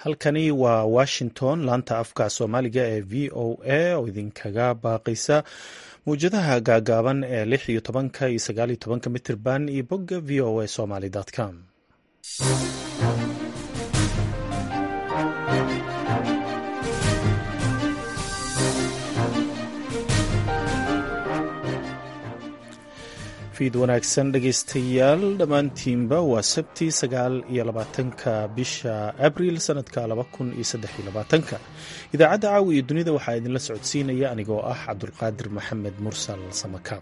halkani waa washington laanta afka soomaaliga ee v o a oo idinkaga baaqaysa mawjadaha gaagaaban ee lix iyo tobanka iyo sagaal iyo tobanka mitirban iyo bogga v o a somaly com fiid wanaagsan dhegaystayaal dhammaantiinba waa sabti sagaal iyo labaatanka bisha abril sanadka laba kun iyo saddex iyo labaatanka idaacadda caawi iyo dunida waxaa idinla socodsiinaya anigoo ah cabdulqaadir maxamed mursal samakaab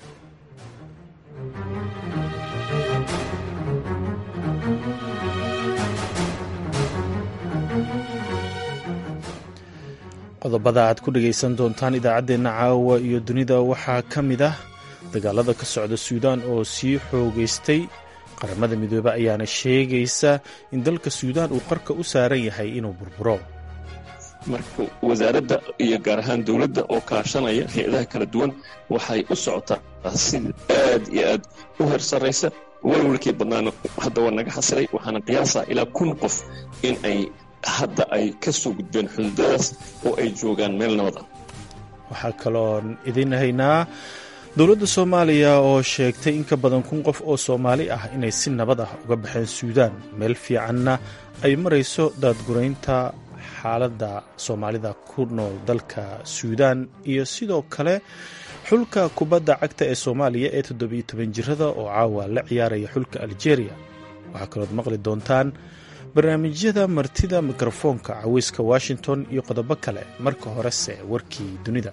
qodobada aad ku dhagaysan doontaan idaacaddeenna caawa iyo dunida waxaa ka mid ah dagaalada ka socda suudaan oo sii xoogaystay qaramada midoobe ayaana sheegaysa in dalka suudaan uu qarka u saaran yahay inuu burburo marka wasaaradda iyo gaar ahaan dowladda oo kaashanaya hay-adaha kala duwan waxay u socotaa sida aad iyo aad u heer sarraysa walwalkii badnaana hadda waa naga xasilay waxaana qiyaasaa ilaa kun qof in ay hadda ay ka soo gudbeen xuduudadaas oo ay joogaan meel nabad ah waxaa kaloon idin haynaa dowladda soomaaliya oo sheegtay in ka badan kun qof oo soomaali ah inay si nabad ah uga baxeen suudaan meel fiicanna ay marayso daadguraynta xaaladda soomaalida ku nool dalka suudaan iyo sidoo kale xulka kubadda cagta ee soomaaliya ee toddobiyo toban jirada oo caawa la ciyaaraya xulka aljeeriya waxaa kalood maqli doontaan barnaamijyada martida mikrofoonka caweyska washington iyo qodobo kale marka horese warkii dunida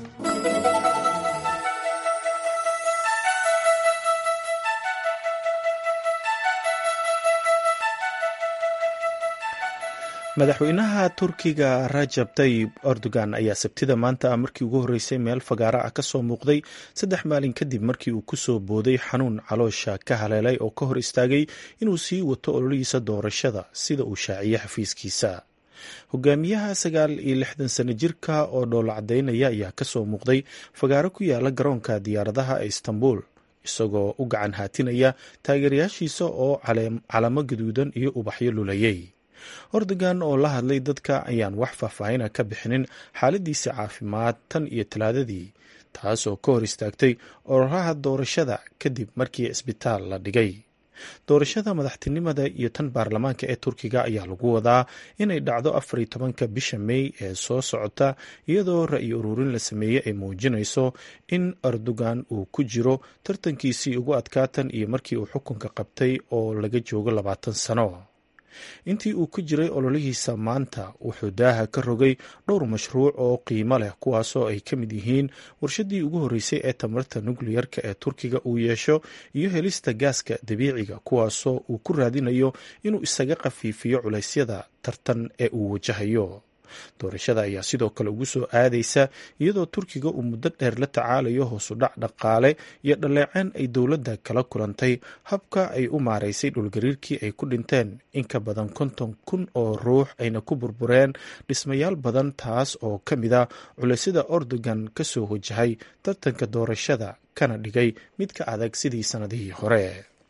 madaxweynaha turkiga rajab tayib erdogan ayaa sabtida maanta markii ugu horreysay meel fagaara ah ka soo muuqday saddex maalin kadib markii uu ku soo booday xanuun caloosha ka haleelay oo ka hor istaagay inuu sii wato ololihiisa doorashada sida uu shaaciyey xafiiskiisa hogaamiyaha sagaal iyo lixdan sano jirka oo dhoola cadaynaya ayaa kasoo muuqday fagaaro ku yaala garoonka diyaaradaha ee istanbul isagoo u gacan haatinaya taageerayaashiisa oo calamo gaduudan iyo ubaxyo lulayay ordogan oo la hadlay dadka ayaan wax faahfaahina ka bixinin xaaladiisa caafimaad tan iyo talaadadii taas oo ka hor istaagtay ororaha doorashada kadib markii isbitaal la dhigay doorashada madaxtinimada iyo tan baarlamaanka ee turkiga ayaa lagu wadaa inay dhacdo afar iyo tobanka bisha mey ee soo socota iyadoo ra-yi ururin la sameeyey ay muujinayso in erdogan uu ku jiro tartankiisii ugu adkaatan iyo markii uu xukunka qabtay oo laga joogo labaatan sano intii uu ku jiray ololihiisa maanta wuxuu daaha ka rogay dhowr mashruuc oo qiimo leh kuwaasoo ay ka mid yihiin warshadii ugu horreysay ee tamarta nukliyarka ee turkiga uu yeesho iyo helista gaaska dabiiciga kuwaasoo uu ku raadinayo inuu isaga khafiifiyo culaysyada tartan ee uu wajahayo doorashada ayaa sidoo kale ugu soo aadaysa iyadoo turkiga uu muddo dheer la tacaalayo hoosudhac dhaqaale iyo dhaleeceen ay dowladda kala kulantay habka ay u maaraysay dhulgariirkii ay ku dhinteen in ka badan konton kun oo ruux ayna ku burbureen dhismayaal badan taas oo ka mid a culaysyada ordogan ka soo wajahay tartanka doorashada kana dhigay mid ka adag sidii sannadihii hore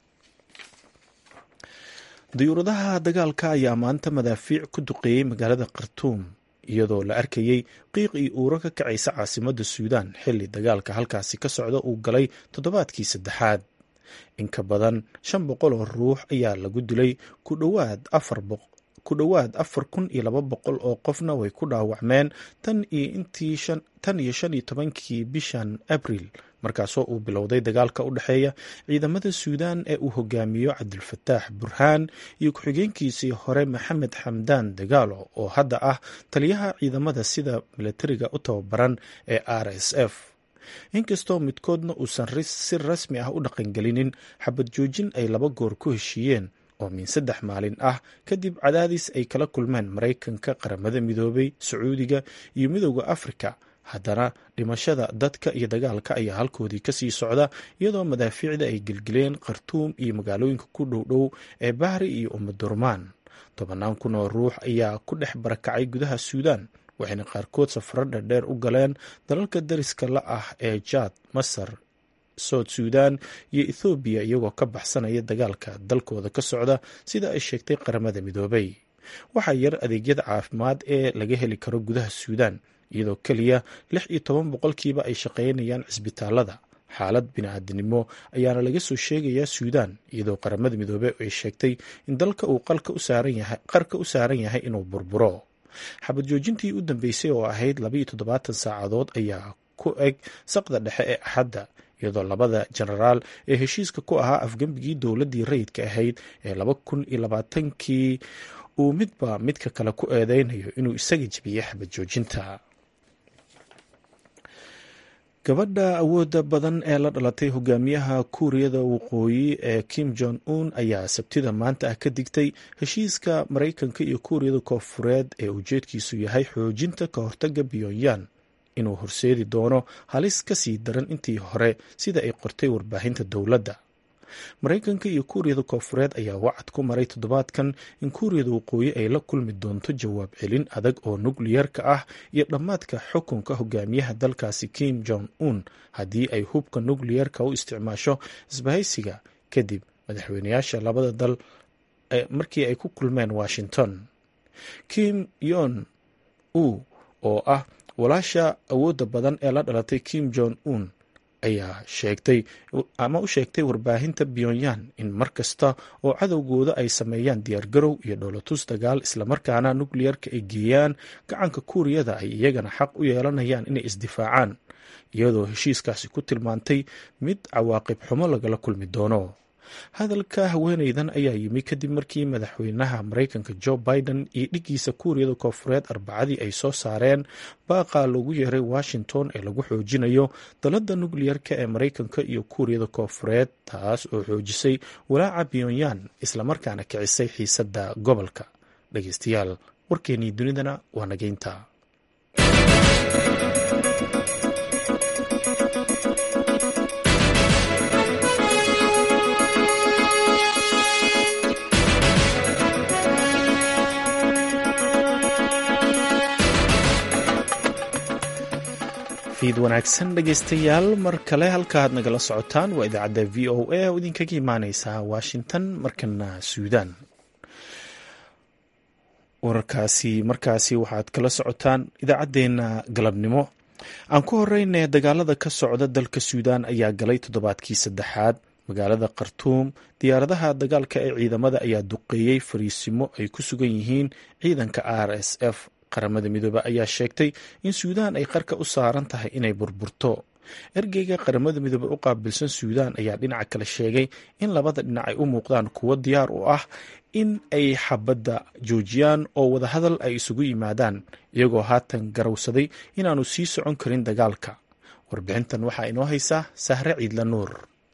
diyuuradaha dagaalka ayaa maanta madaafiic ku duqeeyey magaalada khartuum iyadoo la arkayey qiiq iyo uuro ka kacaysa caasimadda suudaan xilli dagaalka halkaasi ka socda uu galay toddobaadkii saddexaad in ka badan shan boqol oo ruux ayaa lagu dilay ku dhowaad afar ku dhowaad afar kun iyo laba boqol oo qofna way ku dhaawacmeen tan iyo intii tan iyo shan iyo tobankii bishan abril markaasoo uu bilowday dagaalka u dhexeeya ciidamada suudaan ee uu hogaamiyo cabdilfataax burhaan iyo ku-xigeenkiisii hore maxamed xamdaan dagaalo oo hadda ah taliyaha ciidamada sida milatariga u tababaran ee r s f inkastoo midkoodna uusan si rasmi ah u dhaqangelinin xabad joojin ay laba goor ku heshiiyeen oo min saddex maalin ah kadib cadaadis ay kala kulmeen maraykanka qaramada midoobay sacuudiga iyo midooda afrika haddana dhimashada dadka iyo dagaalka ayaa halkoodii kasii socda iyadoo madaafiicda ay gelgeleen khartuum iyo magaalooyinka ku dhowdhow ee bahri iyo umadurmaan tobannaan kun oo ruux ayaa ku dhex barakacay gudaha suudaan waxayna qaarkood safaro dherdheer u galeen dalalka dariska la ah ee jaad masar soud suudan iyo ethoobiya iyagoo ka baxsanaya dagaalka dalkooda ka socda sida ay sheegtay qaramada midoobay waxaa yar adeegyada caafimaad ee laga heli karo gudaha suudaan iyadoo keliya lix iyo toban boqolkiiba ay shaqaynayaan cisbitaalada xaalad bini-aadinimo ayaana laga soo sheegayaa suudaan iyadoo qaramada midoobey ay sheegtay in dalka uu qarka u saaran yahay inuu burburo xabad joojintii u dambeysay oo ahayd labaiyo toddobaatan saacadood ayaa ku eg saqda dhexe ee axadda iyadoo labada jenaraal ee heshiiska ku ahaa afgembigii dowladdii rayidka ahayd ee laba kun iyo labaatankii uu midba midka kale ku eedeynayo inuu isaga jebiyey xabad joojinta gabadha awooda badan ee la dhalatay hogaamiyaha kuuriyada waqooyi ee kim jong un ayaa sabtida maanta ah ka digtay heshiiska maraykanka iyo kuuriyada koonfureed ee ujeedkiisu yahay xoojinta ka hortaga pyonyan inuu horseedi doono halis ka sii daran intii hore sida ay qortay warbaahinta dowladda maraykanka iyo kuuriyada koonfureed ayaa wacad ku maray toddobaadkan in kuuriyada waqooyi ay la kulmi doonto jawaab celin adag oo nukliyarka ah iyo dhammaadka xukunka hogaamiyaha dalkaasi kim jong un haddii ay hubka nukliyarka u isticmaasho isbahaysiga kadib madaxweynayaasha labada dal markii ay ku kulmeen washington kim yon u oo ah walaasha awoodda badan ee la dhalatay kim jong un ayaa sheegtay ama u sheegtay warbaahinta pyonyan in mar kasta oo cadowgooda ay sameeyaan diyaargarow iyo dholotus dagaal islamarkaana nukliyarka ay geeyaan gacanka kuuriyada ay iyagana xaq u yeelanayaan inay isdifaacaan iyadoo heshiiskaasi ku tilmaantay mid cawaaqib xumo lagala kulmi doono hadalka haweeneydan ayaa yimi kadib markii madaxweynaha maraykanka jo biden iyo dhiggiisa kuuriyada koonfureed arbacadii ay soo saareen baaqa loogu yeeray washington ee lagu xoojinayo dalada nukliyarka ee maraykanka iyo kuuriyada koonfureed taas oo xoojisay walaaca pyonyan islamarkaana kicisay xiisadda gobolka dhegeystayaal warkeenii dunidana waa nageynta fiid wanaagsan dhegeystayaal mar kale halkaaad nagala socotaan waa idaacadda v o a oo idinkaga imaaneysa washington markana suudaan wararkaasi markaasi waxaad kala socotaan idaacaddeenna galabnimo aan ku horeyne dagaalada ka socda dalka suudaan ayaa galay toddobaadkii saddexaad magaalada khartuum diyaaradaha dagaalka ee ciidamada ayaa duqeeyey fariisimo ay ku sugan yihiin ciidanka r s f qaramada midoobe ayaa sheegtay in suudaan ay qarka u saaran tahay inay burburto ergeyga qaramada midoobe u qaabilsan suudaan ayaa dhinaca kale sheegay in labada dhinac ay u muuqdaan kuwo diyaar u ah in ay xabadda joojiyaan oo wadahadal ay isugu yimaadaan iyagoo haatan garowsaday inaanu sii socon karin dagaalka warbixintan waxaa inoo haysaa sahre ciidla nuur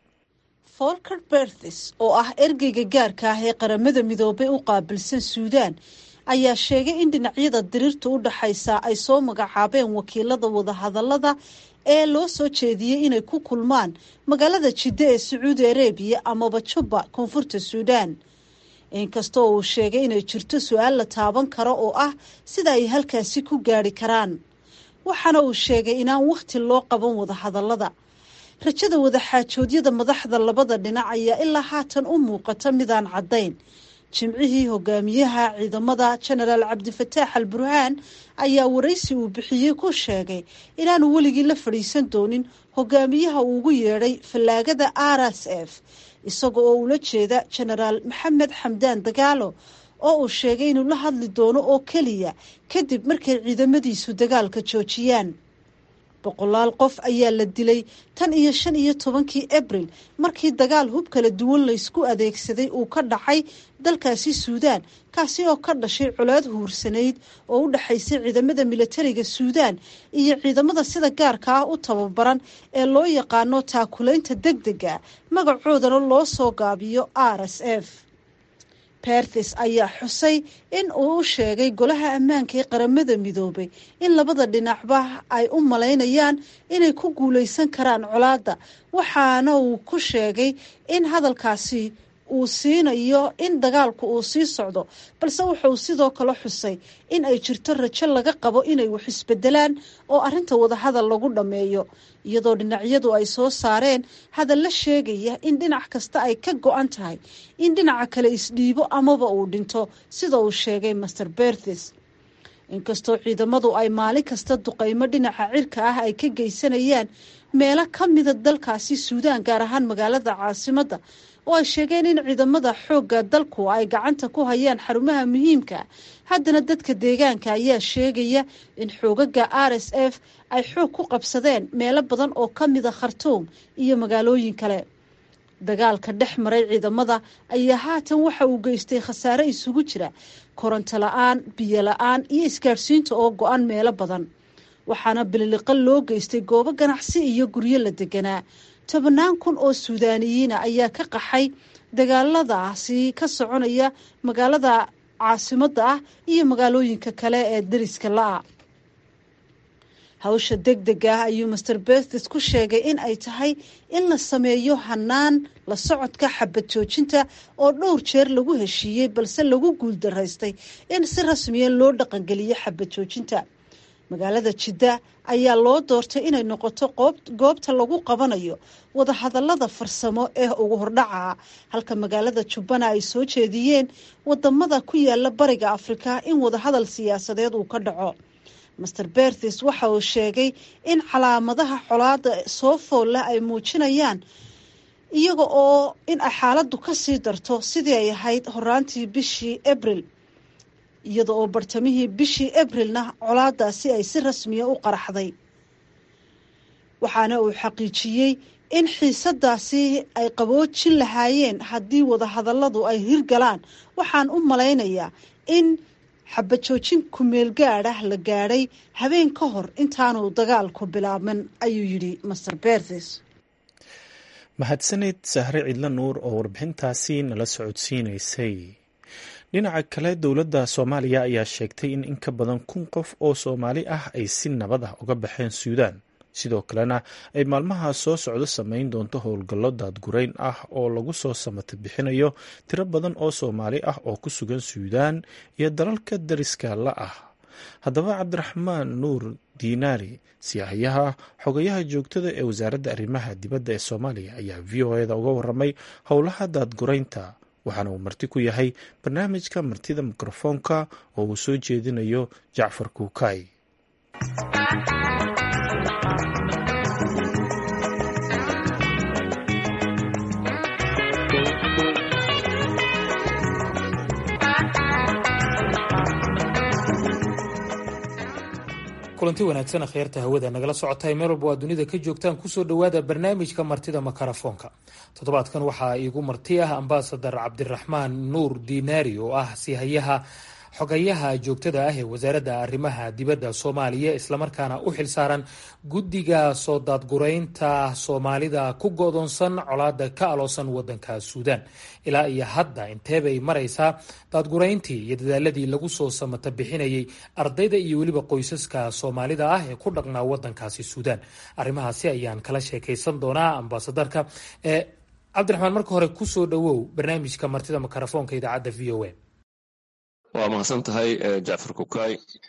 folker berthis oo ah ergeyga gaarka ah ee qaramada midoobey u qaabilsan suudaan ayaa sheegay in dhinacyada diriirta u dhaxaysa ay soo magacaabeen wakiilada wadahadalada ee loo soo jeediyey inay ku kulmaan magaalada jiddo ee sacuudi arabiya amaba jubba koonfurta suudaan inkastoo uu sheegay inay jirto su-aal la taaban karo oo ah sida ay halkaasi ku gaari karaan waxaana uu sheegay inaan wakhti loo qaban wadahadalada rajada wadaxaajoodyada madaxda labada dhinac ayaa ilaa haatan u muuqata midaan caddayn jimcihii hogaamiyaha ciidamada jenaraal cabdifataax al burhaan ayaa waraysi uu bixiyey ku sheegay inaanu weligii la fadhiisan doonin hogaamiyaha uu ugu yeedhay fallaagada r s f isaga oo ula jeeda jenaraal maxamed xamdaan dagaalo oo uu sheegay inuu la hadli doono oo keliya kadib markay ciidamadiisu dagaalka joojiyaan boqolaal qof ayaa la dilay tan iyo shan iyo tobankii abril markii dagaal hub kala duwan laysku adeegsaday uu ka dhacay dalkaasi suudaan kaasi oo ka dhashay colaad huursanayd oo u dhexaysay ciidamada milatariga suudaan iyo ciidamada sida gaarka ah u tababaran ee loo yaqaano taakulaynta deg dega magacoodana loo soo gaabiyo r s f berthis ayaa xusay in uu u sheegay golaha ammaanka ee qaramada midoobay in labada dhinacba ay u malaynayaan inay ku guuleysan karaan colaadda waxaana uu ku sheegay in hadalkaasi uu siinayo in dagaalku uu sii socdo balse wuxuu sidoo kale xusay in ay jirto rajo laga qabo inay wax isbedelaan oo arrinta wadahadal lagu dhammeeyo iyadoo dhinacyadu ay soo saareen hadalla sheegaya in dhinac kasta ay ka go-an tahay in dhinaca kale isdhiibo amaba uu dhinto sida uu sheegay master berthes inkastoo ciidamadu ay maalin kasta duqaymo dhinaca cirka ah ay ka geysanayaan meelo ka mida dalkaasi suudaan gaar ahaan magaalada caasimadda oo ay sheegeen in ciidamada xoogga dalku ay gacanta ku hayaan xarumaha muhiimka haddana dadka deegaanka ayaa sheegaya in xoogaga r s f ay xoog ku qabsadeen meelo badan oo ka mida khartuum iyo magaalooyin kale dagaalka dhex maray ciidamada ayaa haatan waxa uu geystay khasaare isugu jira koronto la-aan biyo la-aan iyo isgaadhsiinta oo go-an meelo badan waxaana bililiqa loo geystay goobo ganacsi iyo guryo la deganaa tobannaan kun oo suudaaniyiina ayaa ka qaxay dagaaladaasi ka soconaya magaalada caasimadda ah iyo magaalooyinka kale ee dariska la-a hawsha deg deg ah ayuu master berthes ku sheegay in ay tahay in la sameeyo hanaan la socodka xabad joojinta oo dhowr jeer lagu heshiiyey balse lagu guuldaraystay in si rasmiya loo dhaqangeliyo xabad joojinta magaalada jidda ayaa loo doortay inay noqoto goobta lagu qabanayo wadahadallada farsamo ee ugu hordhaca halka magaalada jubbana ay soo jeediyeen wadamada ku yaala bariga afrika in wadahadal siyaasadeed uu ka dhaco master berthes waxa uu sheegay in calaamadaha colaada soo foolleh ay muujinayaan iyaga oo in ay xaaladdu ka sii darto sidii ay ahayd horaantii bishii abril iyada oo bartamihii bishii abrilna colaadaasi ay si rasmiya u qaraxday waxaana uu xaqiijiyey in xiisadaasi ay qaboojin lahaayeen haddii wadahadalladu ay hirgalaan waxaan u malaynayaa in xabajoojin kumeel gaad ah la gaadhay habeen ka hor intaanu dagaalku bilaabmin ayuu yidhi master berthes mahadsanid sahre cidlo nuur oo warbixintaasi nala socodsiinaysay dhinaca kale dowladda soomaaliya ayaa sheegtay in in ka badan kun qof oo soomaali ah ay si nabad ah uga baxeen suudaan sidoo kalena ay maalmaha soo socdo samayn doonto howlgallo daadgurayn ah oo lagu soo samata bixinayo tiro badan oo soomaali ah oo ku sugan suudaan iyo dalalka dariska la ah haddaba cabdiraxmaan nuur diinaari siyaahayaha xogayaha joogtada ee wasaaradda arrimaha dibadda ee soomaaliya ayaa v o eda uga waramay howlaha daadguraynta waxaana uu marti ku yahay barnaamijka martida mikrofoonka oo uu soo jeedinayo jacfar kuukay kulanti wanaagsan akhyaarta hawada nagala socotay meel walba waa dunida ka joogtaan kusoo dhowaada barnaamijka martida makarafoonka toddobaadkan waxaa iigu marti ah ambasadar cabdiraxmaan nuur diinaari oo ah sihayaha xogayaha joogtada ah ee wasaaradda arrimaha dibadda soomaaliya islamarkaana u xilsaaran guddiga soo daadguraynta soomaalida ku go-doonsan colaada ka aloosan wadanka suudaan ilaa iyo hadda inteebay maraysaa daadgurayntii iyo dadaaladii lagu soo samata bixinayay ardayda iyo weliba qoysaska soomaalida ah ee ku dhaqnaa wadankaasi suudaan arrimahaasi ayaan kala sheekaysan doonaa ambasadarka cabdiraxmaan marka hore kusoo dhowow barnaamijka martida makarafoonka idaacadda v o a waa mahadsan tahay jacfar kukay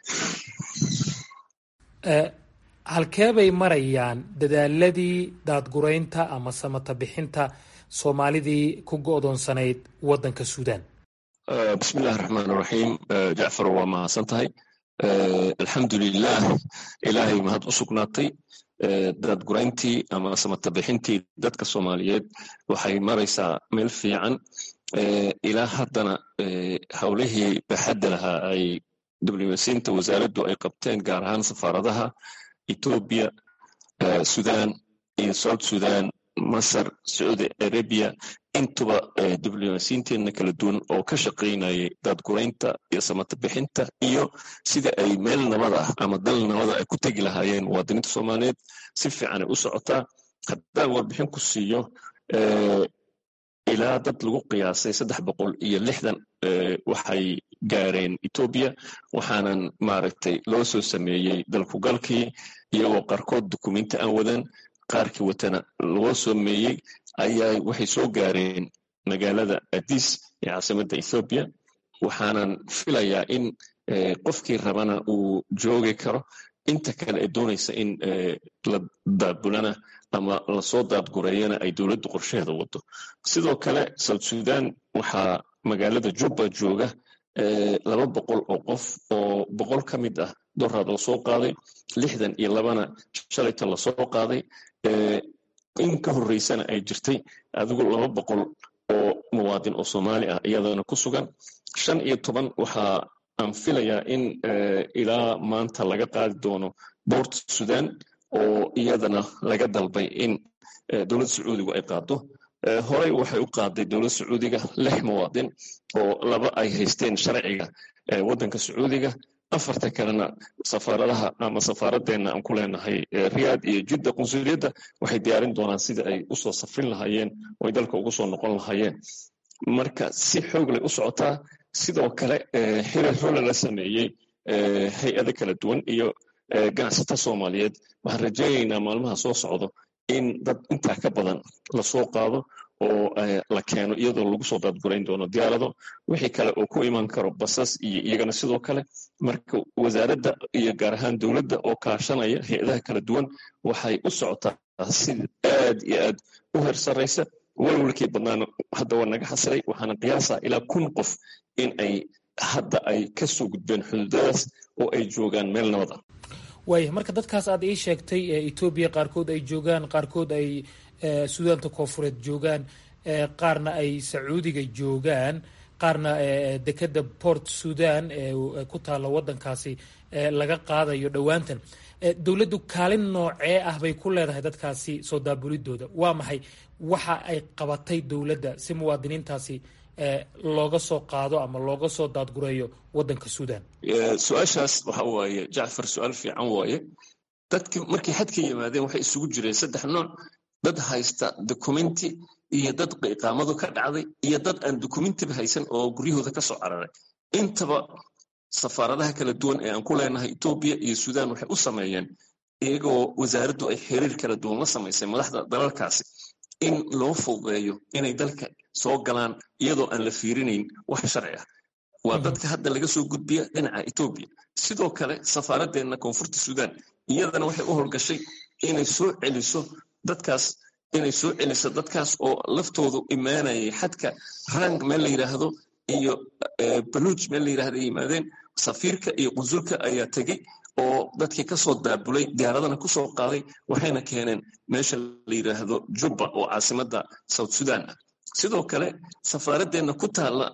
halkeebay marayaan dadaaladii daadguraynta ama samata bixinta soomaalidii ku go-doonsanayd wadanka suudaan bismi illahi raxmaan raxiim jacfar waa mahadsan tahay alxamdulilah ilaahay mahad u sugnaatay daadgurayntii ama samata bixintii dadka soomaaliyeed waxay maraysaa meel fiican ilaa haddana howlihii baxadda lahaa ay diblomaasiyiinta wasaaraddu ay qabteen gaar ahaan safaaradaha etoobiya sudan iyo south sudan masar sacuudi arabiya intuba diblomaasiyiinteenna kala duwan oo ka shaqaynayay daadguraynta iyo samata bixinta iyo sida ay meel nabad ah ama dal nabada ay ku tegi lahaayeen muwaadiniinta soomaaliyeed si fiican ay u socotaa haddaan warbixin ku siiyo ilaa dad lagu qiyaasay saddex boqol iyo lixdan waxay gaareen etoobiya waxaanan maaragtay loo soo sameeyey dalkugalkii iyagoo qaarkood dukumenti aan wadan qaarkii watana loo sameeyey ayaa waxay soo gaareen magaalada adis ee caasimadda ethoobiya waxaanan filayaa in qofkii rabana uu joogi karo inta kale ee doonaysa in la daabulana ama lasoo daadgureeyana ay dowladdu qorsheheeda wado sidoo kale south sudan waxaa magaalada jubba jooga laba boqol oo qof oo boqol ka mid ah doraad lasoo qaaday lixdan iyo labana shalayta lasoo qaaday in ka horreysana ay jirtay adigu laba boqol oo muwaadin oo soomaali ah iyadana ku sugan shan iyo toban waxaa aan filayaa in ilaa maanta laga qaadi doono boort sudan oo iyadana laga dalbay in dowladda sacuudigu ay qaado horey waxay u qaaday dowladda sacuudiga lix muwaadin oo laba ay haysteen sharciga waddanka sacuudiga afarta kalena safaaradaha ama safaaradeenna aan ku leenahay riyaad iyo jidda qunsuliyadda waxay diyaarin doonaan sida ay usoo safrin lahaayeen oo ay dalka ugu soo noqon lahaayeen marka si xoog lay u socotaa sidoo kale xiriir xoole la sameeyey hay-ado kala duwan iyo ganacsata soomaaliyeed waxaan rajaynaynaa maalmaha soo socdo in dad intaa ka badan lasoo qaado oo la keeno iyadoo lagu soo daadgurayn doono diyaarado wixii kale oo ku iman karo basas iyo iyagana sidoo kale marka wasaaradda iyo gaar ahaan dowladda oo kaashanaya hay-adaha kala duwan waxay u socotaa si aad iyo aad u heer sarraysa walwalkii badnaana hadda waa naga xasilay waxaana qiyaasaa ilaa kun qof in ay hadda ay ka soo gudbeen xuduudadaas oo ay joogaan meel nabad ah waaya marka dadkaas aad ii sheegtay etoobiya qaarkood ay joogaan qaarkood ay suudaanta koofureed joogaan qaarna ay sacuudiga joogaan qaarna dekeda port sudan ku taalla wadankaasi laga qaadayo dhowaantan dowladdu kaalin noocee ah bay ku leedahay dadkaasi soo daabulidooda waa maxay waxa ay qabatay dowladda si muwaadiniintaasi looga soo qaado ama looga soo daadgureeyo wadanka suudan su-aashaas waxa waaye jacfar su-aal fiican waaye dadki markay xadka yimaadeen waxay isugu jireen saddex nooc dad haysta documenti iyo dad iqaamadu ka dhacday iyo dad aan documentiba haysan oo guryahooda ka soo cararay intaba safaaradaha kala duwan ee aan ku leenahay etoobiya iyo sudan waxay u sameeyeen iyagoo wasaaraddu ay xiriir kala duwan la samaysay madaxda dalalkaasi in loo fududeeyo inay dalka soo galaan iyadoo aan la fiirinayn wax sharci ah waa dadka hadda laga soo gudbiya dhinaca etoobiya sidoo kale safaaradeenna koonfurta sudan iyadana waxay u howlgashay inay soo celiso dadkaas inay soo celiso dadkaas oo laftoodu imaanayay xadka rang meel la yidhaahdo iyo baluuj meel la yidhahdo ay yimaadeen safiirka iyo qunsulka ayaa tegey oo dadkii kasoo daabulay diyaaradana kusoo qaaday waxayna keeneen meesha la yidhaahdo jubba oo caasimadda south sudan ah sidoo kale safaaradeenna ku taalla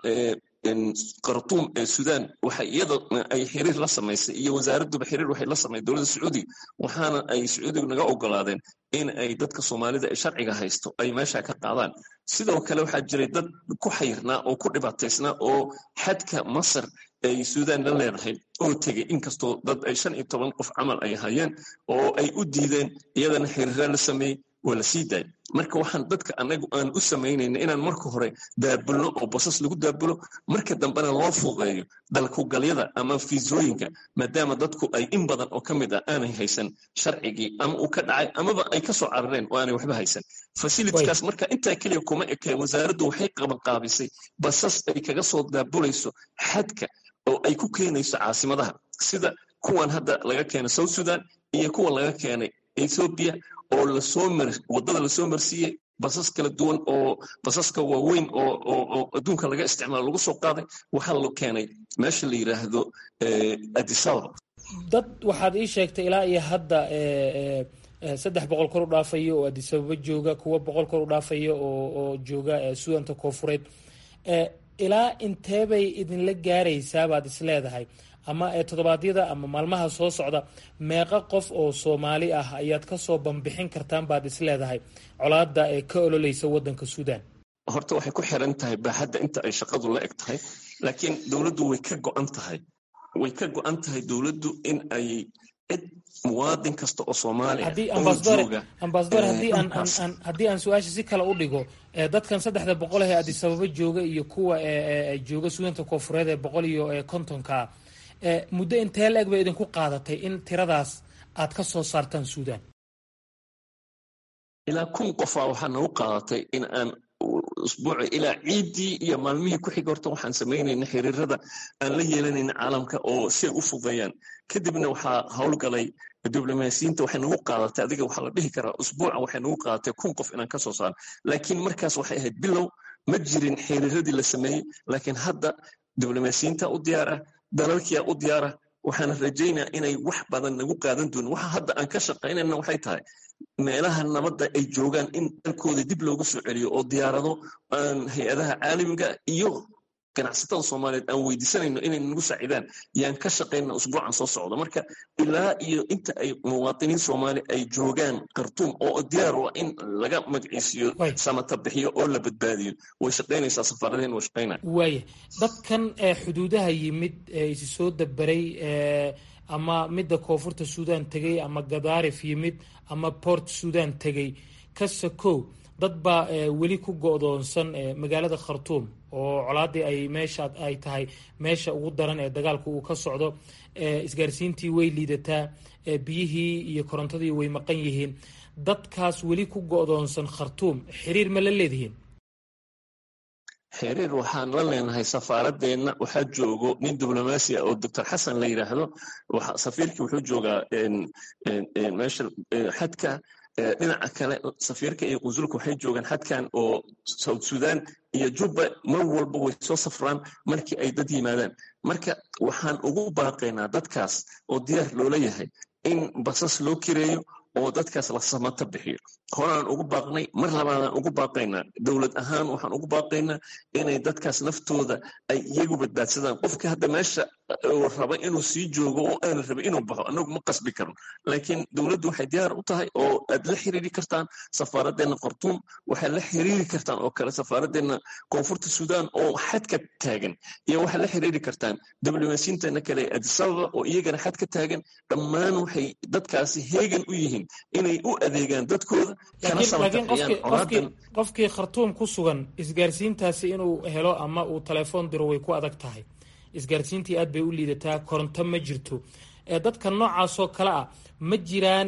khartuum ee sudan waxay iyada ay xiriir la samaysay iyo wasaaradduba xiriir waxay la samaysay dowladda sacuudiga waxaana ay sacuudigu naga ogolaadeen in ay dadka soomaalida ee sharciga haysto ay meesha ka qaadaan sidoo kale waxaa jiray dad ku xayrnaa oo ku dhibaataysnaa oo xadka masar ay suudan la leedahay oo tegey inkastoo dad ay shan iyo toban qof camal ay hayeen oo ay u diideen iyadana xiriira la sameeyey waa la sii daayay marka waxaan dadka anagu aan u samaynayna inaan marka hore daabulno oo basas lagu daabulo marka dambena loo fuudeeyo dalkugalyada ama fiisooyinka maadaama dadku ay in badan oo ka mid ah aanay haysan sharcigii ama uu ka dhacay amaba ay kasoo carareen oo aanay waxba haysan fasilitikaas marka intaa keliya kuma ekeen wasaaraddu waxay qabanqaabisay basas ay kaga soo daabulayso xadka oo ay ku keenayso caasimadaha sida kuwan hadda laga keenay south sudan iyo kuwa laga keenay ethoobia oo lasoo mar waddada lasoo marsiiyey basas kala duwan oo basaska waaweyn oo adduunka laga isticmaalo lagu soo qaaday waxaa la keenay meesha la yidhaahdo adisababa dad waxaad ii sheegtay ilaa iyo hadda saddex boqol kor u dhaafaya oo adisababa jooga kuwa boqol kor u dhaafaya oo jooga suudanta koofureed ilaa inteebay idinla gaaraysaa baad is leedahay ama toddobaadyada ama maalmaha soo socda meeqa qof oo soomaali ah ayaad kasoo bambixin kartaan baad is leedahay colaada ee ka ololeysa wadanka suudan horta waxay ku xiran tahay baaxadda inta ay shaqadu la eg tahay laakiin dowladdu way ka go-an tahay way ka go-an tahay dowladdu in ay cid muwaadin kasta oo soomaaliya ambasador haddii aan su-aasha si kale u dhigo dadkan saddexda boqol ee adisababa jooga iyo kuwa jooga suudanta koofureed ee boqol iyo kontonka muddo intee la-eg bay idinku qaadatay in tiradaas aad ka soo saartaan suudan ilaa kun qofaa waxaa nagu qaadatay in aan usbuuci ilaa ciiddii iyo maalmihii ku xiga horta waxaan samaynayna xiriirada aan la yeelanayna caalamka oo si ay u fudeeyaan kadibna waxaa howlgalay diblomaasiyiinta waxay nagu qaadatay adiga waxaa la dhihi karaa usbuuca waxay nagu qaadatay kun qof inaan ka soo saaro laakiin markaas waxay ahayd bilow ma jirin xiriiradii la sameeyey laakiin hadda diblomaasiyiinta u diyaara dalalkiia u diyaara waxaan rajaynaa inay wax badan nagu qaadan doonin waxa hadda aan ka shaqaynayna waxay tahay meelaha nabadda ay joogaan in dalkooda dib loogu soo celiyo oo diyaarado aan hay-adaha caalamiga iyo ganacsatada soomaaliyeed aan weydiisanayno inay nagu saacidaan yaan ka shaqayna usbuucan soo socda marka ilaa iyo inta ay muwaatiniin soomaali ay joogaan khartuum oo diyaar u ah in laga magaciisiyo samata bixiyo oo la badbaadiyo way shaqaynaysaa safaaradeen way shaqaynaya waaya dadkan xuduudaha yimid isi soo dabaray ama midda koonfurta suudaan tegey ama gadaarif yimid ama port suudaan tegey kasakow dad baa weli ku go-doonsan magaalada khartuum oo colaadii ay meesha ay tahay meesha ugu daran ee dagaalku uu ka socdo isgaarsiintii way liidataa biyihii iyo korontadii way maqan yihiin dadkaas weli ku go-doonsan khartuum xiriir ma la leedihiin xiriir waxaan la leenahay safaaradeenna waxaa joogo nin diblomaasi ah oo doctor xasan la yidhaahdo safiirkii wuxuu joogaa meesha xadka dhinaca kale safiirka iyo qunsulka waxay joogaan xadkan oo south sudan iyo jubba mar walba way soo safraan markii ay dad yimaadaan marka waxaan ugu baaqaynaa dadkaas oo diyaar loola yahay in basas loo kireeyo oo dadkaas la samata bixiyo horaan ugu baaqnay mar labaadaan ugu baaqaynaa dowlad ahaan waxaan ugu baaqaynaa inay dadkaas naftooda ay iyagu badbaadsadaan qofka hadda meesha raba inuu sii joogo oo aana raba inuu baxo anagu ma qasbi karno laakiin dowladdu waxay diyaar u tahay oo aad la xiriiri kartaan safaaradeenna khartuum waxaad la xiriiri kartaan oo kale safaaradeenna koonfurta suudaan oo xadka taagan iyo waxaad la xiriiri kartaan diblomaasiyiinteena kale adisababa oo iyagana xadka taagan dhammaan waxay dadkaasi heegan u yihiin inay u adeegaan dadkooda laakiin qofkii khartuum ku sugan isgaarsiintaasi inuu helo ama uu telefoon diro way ku adag tahay isgaarsiintii aad bay u liidataa koronto ma jirto dadka noocaasoo kale ah ma jiraan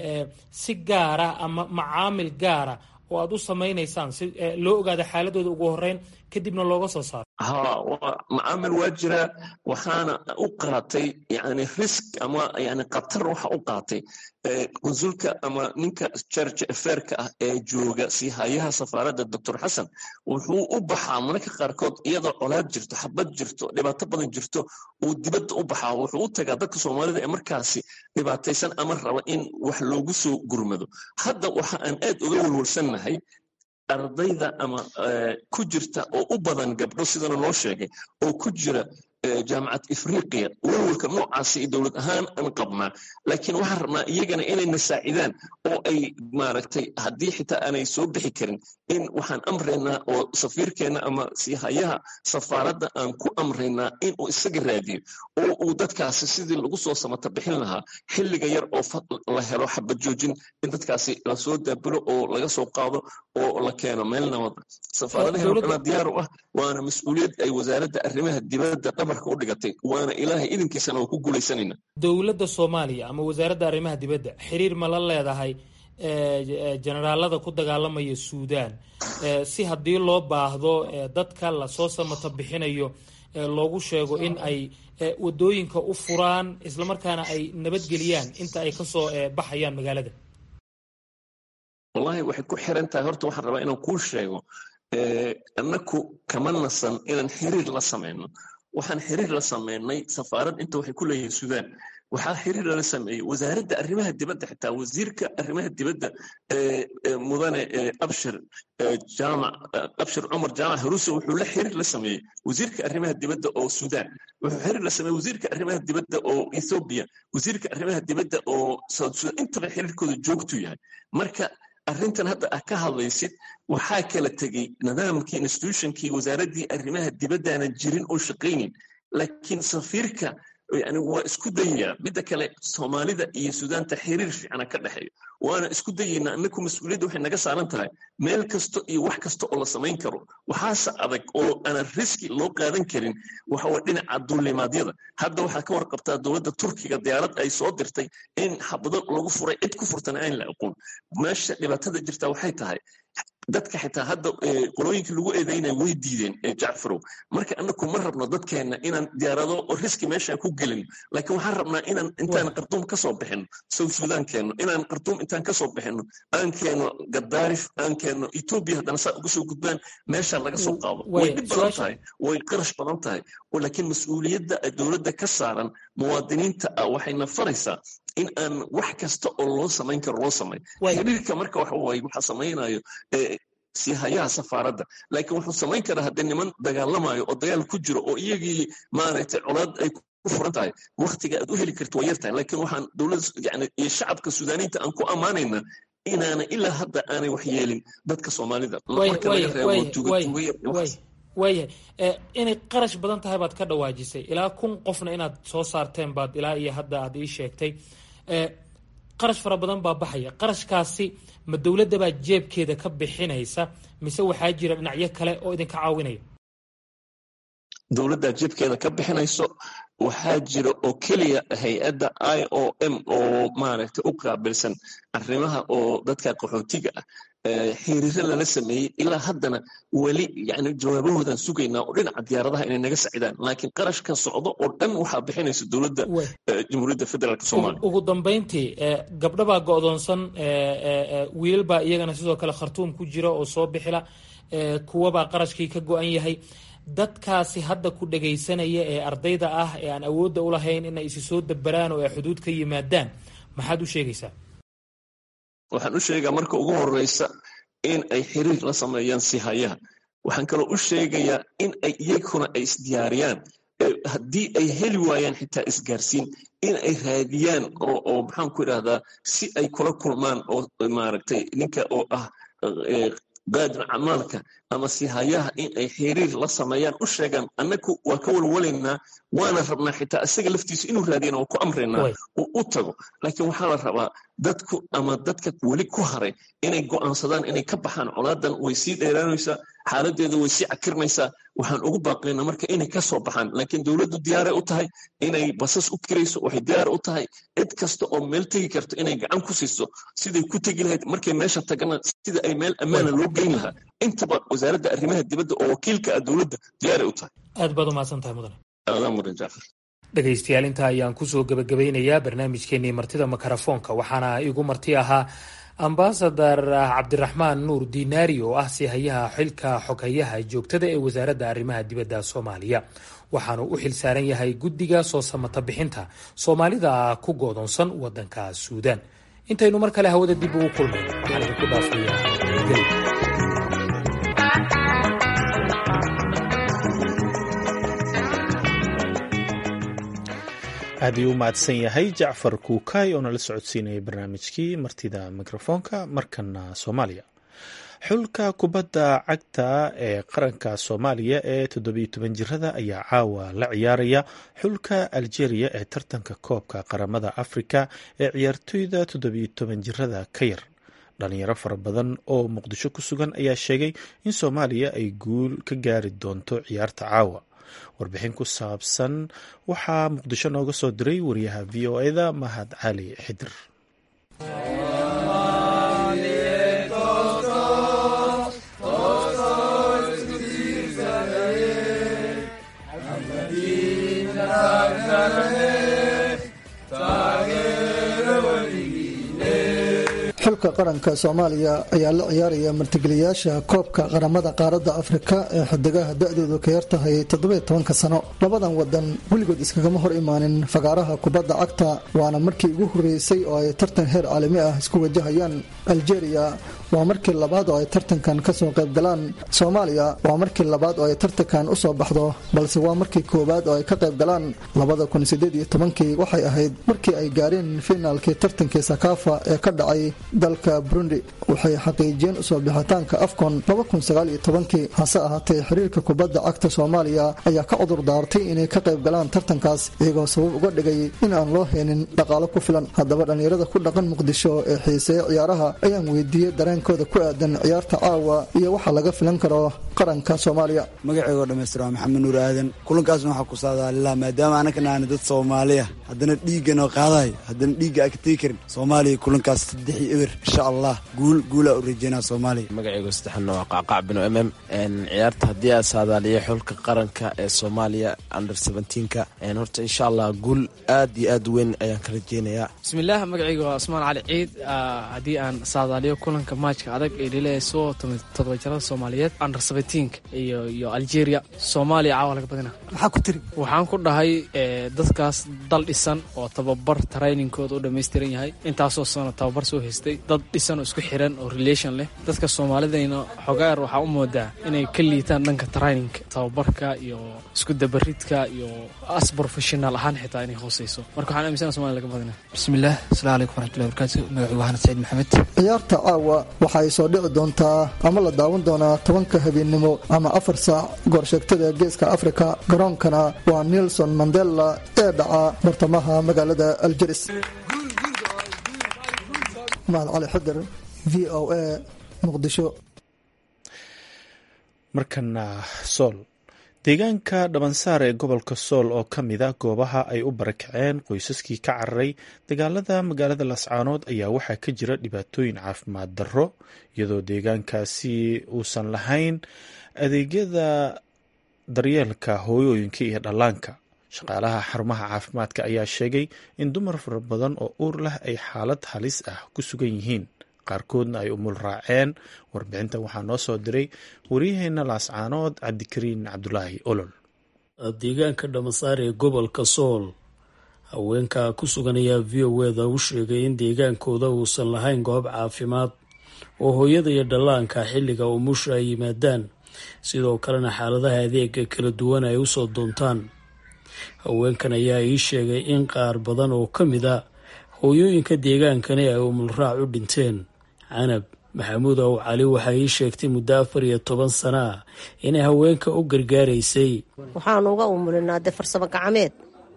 si gaara ama macaamil gaara oo aad u samaynaysaan si loo ogaado xaaladooda ugu horeyn kadibna looga soo saaro ha macaamil waa jiraa waxaana u qaatay yani risk ama yani khatar waxa u qaatay qunsulka ama ninka jarge afeerka ah ee jooga siihayaha safaaradda doctor xasan wuxuu u baxaa mararka qaarkood iyadoo colaad jirto xabad jirto dhibaato badan jirto uu dibadda u baxaa wuxuu u tagaa dadka soomaalida ee markaasi dhibaataysan ama raba in wax loogu soo gurmado hadda waxa aan aad uga walwalsannahay ardayda ama ku jirta oo u badan gabdho sidana loo sheegay oo ku jira jaamacad ifriqiya walwalka noocaasi dowlad ahaan aan qabnaa laakiin waxaan rabnaa iyagana inayna saacidaan oo ay maaragtay haddii xitaa aanay soo bixi karin in waxaan amraynaa oo safiirkeenna ama siihayaha safaaradda aan ku amraynaa in uu isaga raadiyo oo uu dadkaasi sidii lagu soo samata bixin lahaa xilliga yar oo la helo xabad joojin in dadkaasi lasoo daabulo oo laga soo qaado oo la keeno meel nabada safaaradaheena waxnaa diyaar u ah waana mas-uuliyad ay wasaaradda arrimaha dibadda dhabarka u dhigatay waana ilaahay idinkiisana waa ku guulaysanayna dowladda soomaaliya ama wasaaradda arrimaha dibadda xiriir ma la leedahay generaalada ku dagaalamaya suudaan si haddii loo baahdo dadka lasoo samata bixinayo loogu sheego in ay wadooyinka u furaan islamarkaana ay nabadgeliyaan inta ay kasoo baxayaan magaalada wallahi waxay ku xiran tahay horta waxaan rabaa inaan kuu sheego annaku kama nasan inaan xiriir la samayno waxaan xiriir la samaynay safaarad inta waxay ku leeyihiin suudaan waxaa xiriir lala sameeyey wasaaradda arrimaha dibadda xitaa wasiirka arrimaha dibadda mudane abshir jaamac abshir cumar jaamac haruuse wuxuu la xiriir la sameeyey wasiirka arrimaha dibadda oo suudaan wuxuu xiriir la sameeyey wasiirka arrimaha dibadda oo ethoobia wasiirka arrimaha dibadda oo south sudan intaba xiriirkooda joogtu yahay marka arrintan hadda ah ka hadlaysid waxaa kala tegey nidaamkii institutionkii wasaaraddii arrimaha dibaddaanan jirin oo shaqaynin laakiin safiirka yani waa isku dayayaa midda kale soomaalida iyo suudaanta xiriir fiicana ka dhexeeyo waana isku dayaynaa inaku mas-uuliyadda waxay naga saaran tahay meel kasta iyo wax kasta oo la samayn karo waxaase adag oo aanan riski loo qaadan karin waxawa dhinaca duulimaadyada hadda waxaa ka warqabtaa dowladda turkiga diyaarad ay soo dirtay in xabado lagu furay cid ku furtana aan la aqoon meesha dhibaatada jirta waxay tahay dadka xitaa hadda qolooyinka lagu eedaynaya way diideen jacfarow marka anaku ma rabno dadkeenna inaan diyaarado riski meeshaan ku gelin laakiin waxaan rabnaa inaan intaan qarduum kasoo bixino south sudan keenno inaan qarduum intaan kasoo bixino aan keeno gadaarif aan keeno etoobiya haddana saa uga soo gudbaan meeshaa laga soo qaado way dhib badan tahay way qarash badan tahay laakiin mas-uuliyadda dowladda ka saaran muwaadiniinta ah waxayna faraysaa in aan wax kasta oo loo samayn karo loo samayn xiriirka marka waxa waaye waxa samaynayo siihayaha safaaradda laakiin wuxuu samayn karaa haddii niman dagaalamayo oo dagaal ku jiro oo iyagii maaragtay colaad ay ku furan tahay waktiga aad u heli karto waa yartahay laakiin waxaan dowladda yani iyo shacabka suudaaniinta aan ku ammaanayna inaana ilaa hadda aanay wax yeelin dadka soomaalida marka laga reebo tuugatuuga waayahay inay qarash badan tahay baad ka dhawaajisay ilaa kun qofna inaad soo saarteen baad ilaa iyo hadda aad ii sheegtay qarash fara badan baa baxaya qarashkaasi ma dowladda baa jeebkeeda ka bixinaysa mise waxaa jira dhinacyo kale oo idinka caawinaya dowladda jeebkeeda ka bixinayso waxaa jira oo keliya hay-adda i o m oo maaragtay u qaabilsan arrimaha oo dadka qaxootiga ah xiriiro lala sameeyey ilaa haddana weli yani jawaabahoodan sugaynaa oo dhinaca diyaaradaha inay naga sacidaan laakiin qarashka socdo oo dhan waxaa bixinaysa dowladda jamhuuriyadda federaalk soomaaliya ugu dambayntii gabdho baa go'doonsan wiilal baa iyagana sidoo kale khartuum ku jira oo soo bixila kuwabaa qarashkii ka go-an yahay dadkaasi hadda ku dhagaysanaya ee ardayda ah ee aan awoodda u lahayn inay isi soo daberaan oo ay xuduud ka yimaadaan maxaad u sheegaysaa waxaan u sheegaa marka ugu horeysa in ay xiriir la sameeyaan sihayaha waxaan kaloo u sheegayaa in ay iyaguna ay isdiyaariyaan haddii ay heli waayaan xitaa isgaarsiin in ay raadiyaan oo maxaan ku idhahdaa si ay kula kulmaan oo maaragtay ninka oo ah qaadir camaalka ama sihayaha in ay xiriir la sameeyaan u sheegaan annagu waa ka walwalaynaa waana rabnaa xitaa isaga laftiisu inuu raadiyana waa ku amraynaa uu u tago laakiin waxaa la rabaa dadku ama dadka weli ku haray inay go'aansadaan inay ka baxaan colaadan way sii dheeraanaysaa xaaladeeda way sii cakirmaysaa waxaan ugu baaqaynaa marka inay ka soo baxaan laakiin dowladdu diyaaray u tahay inay basas u kirayso waxay diyaar u tahay cid kasta oo meel tegi karto inay gacan ku siiso siday ku tegi lahayd markay meesha tagana sida ay meel ammaana loo geyn lahaa intaba wasaaradda arrimaha dibadda oo wakiilka ah dowladda diyaaray u tahay aad baad umahadsan tahay mudane aadaa mudan jaafar dhegaystayaal intaa ayaan kusoo gebagabeynayaa barnaamijkeenii martida makarafoonka waxaana igu marti ahaa ambasadar cabdiraxmaan nuur dinaari oo ah sihayaha xilka xoghayaha joogtada ee wasaaradda arrimaha dibadda soomaaliya waxaanu u xil saaran yahay guddiga soo samata bixinta soomaalida ku goodoonsan wadanka suudaan intaynu mar kale hawada dib ugu kulmayno waxaan idinku dhaafayaa aad ayuu u mahadsan yahay jacfar kuukay oo nala socodsiinayay barnaamijkii martida mikrofoonka markana soomaaliya xulka kubadda cagta ee qaranka soomaaliya ee toddobiyo toban jirada ayaa caawa la ciyaaraya xulka aljeeriya ee tartanka koobka qaramada afrika ee ciyaartoyda toddobiyo toban jirada ka yar dhalinyaro fara badan oo muqdisho ku sugan ayaa sheegay in soomaaliya ay guul ka gaari doonto ciyaarta caawa warbixin ku saabsan waxaa muqdisho nooga soo diray wariyaha v o eda mahad cali xidir xulka qaranka soomaaliya ayaa la ciyaaraya martigeliyaasha koobka qaramada qaaradda afrika ee xidigaha da-doodu ka yartahay toddobiyo tobanka sano labadan wadan weligood iskagama hor imaanin fagaaraha kubadda cagta waana markii ugu horreysay oo ay tartan heer caalami ah isku wajahayaan aljeeriya waa markii labaad oo ay tartankan kasoo qayb galaan soomaaliya waa markii labaad oo ay tartankan usoo baxdo balse waa markii koowaad oo ay ka qayb galaan labada kun sideed iyo tobankii waxay ahayd markii ay gaareen fiinaalkii tartankii sakaafa ee ka dhacay dalka burundi waxay xaqiijiyeen usoo bixitaanka afcon kii hase ahaatee xiriirka kubadda cagta soomaaliya ayaa ka cudur daartay inay ka qayb galaan tartankaas iyagoo sabab uga dhigay in aan loo heenin dhaqaalo ku filan haddaba dhallinyarada ku dhaqan muqdisho ee xiiseeya ciyaaraha ayaan weydiiyey dareenkooda ku aadan ciyaarta caawa iyo waxa laga filan karo qaranka soomaaliya magaceygo dhamaystir waa maxamed nuur aadan kulankaasna waxaa ku saadaalilaa maadaama anakana aana dad soomaaliya haddana dhiiggan oo qaadayo haddana dhiigga aa ka tegi karin soomaaliya kulankaas saddexi eber insha allah guul guulaa u rajeynaa soomaaliya magacaygu saddexna waa qaaqaac binu mm m ciyaarta haddii aa saadaaliya xulka qaranka ee soomaaliya under seventeenka horta insha allah guul aad iyo aad weyn ayaan ka rajeynayaa bismillaah magacayga waa cusmaan cali ciid haddii aan saadaaliyo kulanka maajka adag ee dhilayso todobajarada soomaaliyeed under seventeenka iyo iyo algeria soomaaliya caawa laga badina maxaa ku tiri waxaan ku dhahay dadkaas dal dhisan oo tababar trainingkooda u dhammaystiran yahay intaasoo sano tababar soo haystay dad dhisan oo isku xiran oo relation leh dadka soomaalidayna xogaar waxaa u moodaa inay ka liitaan dhanka traininka tababarka iyo isku dabaridka iyo as professional ahaan xitaa inay hooseyso marka waxaan aminsana somalia laga badina bismillaah asalaamu calaykum waraxmatullahi barakaatu magacigu waxaana saciid maxamed ciyaarta caawa waxa ay soo dhici doontaa ama la daawan doonaa tobanka habeennimo ama afar saac goorsheegtada geeska afrika garoonkana waa nelson mandela ee dhaca bartamaha magaalada aljeris mahad cali xadir v o a muqdisho markana sool deegaanka dhabansaar ee gobolka sool oo ka mid a goobaha ay u barakaceen qoysaskii ka cararay dagaalada magaalada lascaanood ayaa waxaa ka jira dhibaatooyin caafimaad darro iyadoo deegaankaasi uusan lahayn adeegyada daryeelka hooyooyinka iyo dhallaanka shaqaalaha xarumaha caafimaadka ayaa sheegay in dumar fara badan oo uur leh ay xaalad halis ah ku sugan yihiin qaarkoodna ay umul raaceen warbixintan waxaa noo soo diray waryaheena laascaanood cabdikariin cabdulaahi olol deegaanka dhamasaar ee gobolka sool haweenka ku sugan ayaa v o eda u sheegay in deegaankooda uusan lahayn goob caafimaad oo hooyada iyo dhallaanka xilliga umusha ay yimaadaan sidoo kalena xaaladaha adeega kala duwan ay usoo doontaan haweenkan ayaa ii sheegay in qaar badan oo ka mid a hooyooyinka deegaankani ay umulraac u dhinteen canab maxamuud ow cali waxay ii sheegtay muddo afar iyo toban sana ah inay haweenka u gargaaraysay waxaanu uga umulinaa dee farsamo gacmeed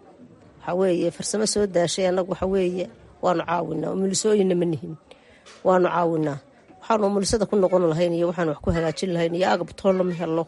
waxaa weeye farsamo soo daashay annagu waxa weeye waanu caawinaa umulisooyinna ma nihin waanu caawinaa waxaanu umulisada ku noqon lahayn iyo waxaan wax ku hagaajin lahayn iyo agab toonna ma helo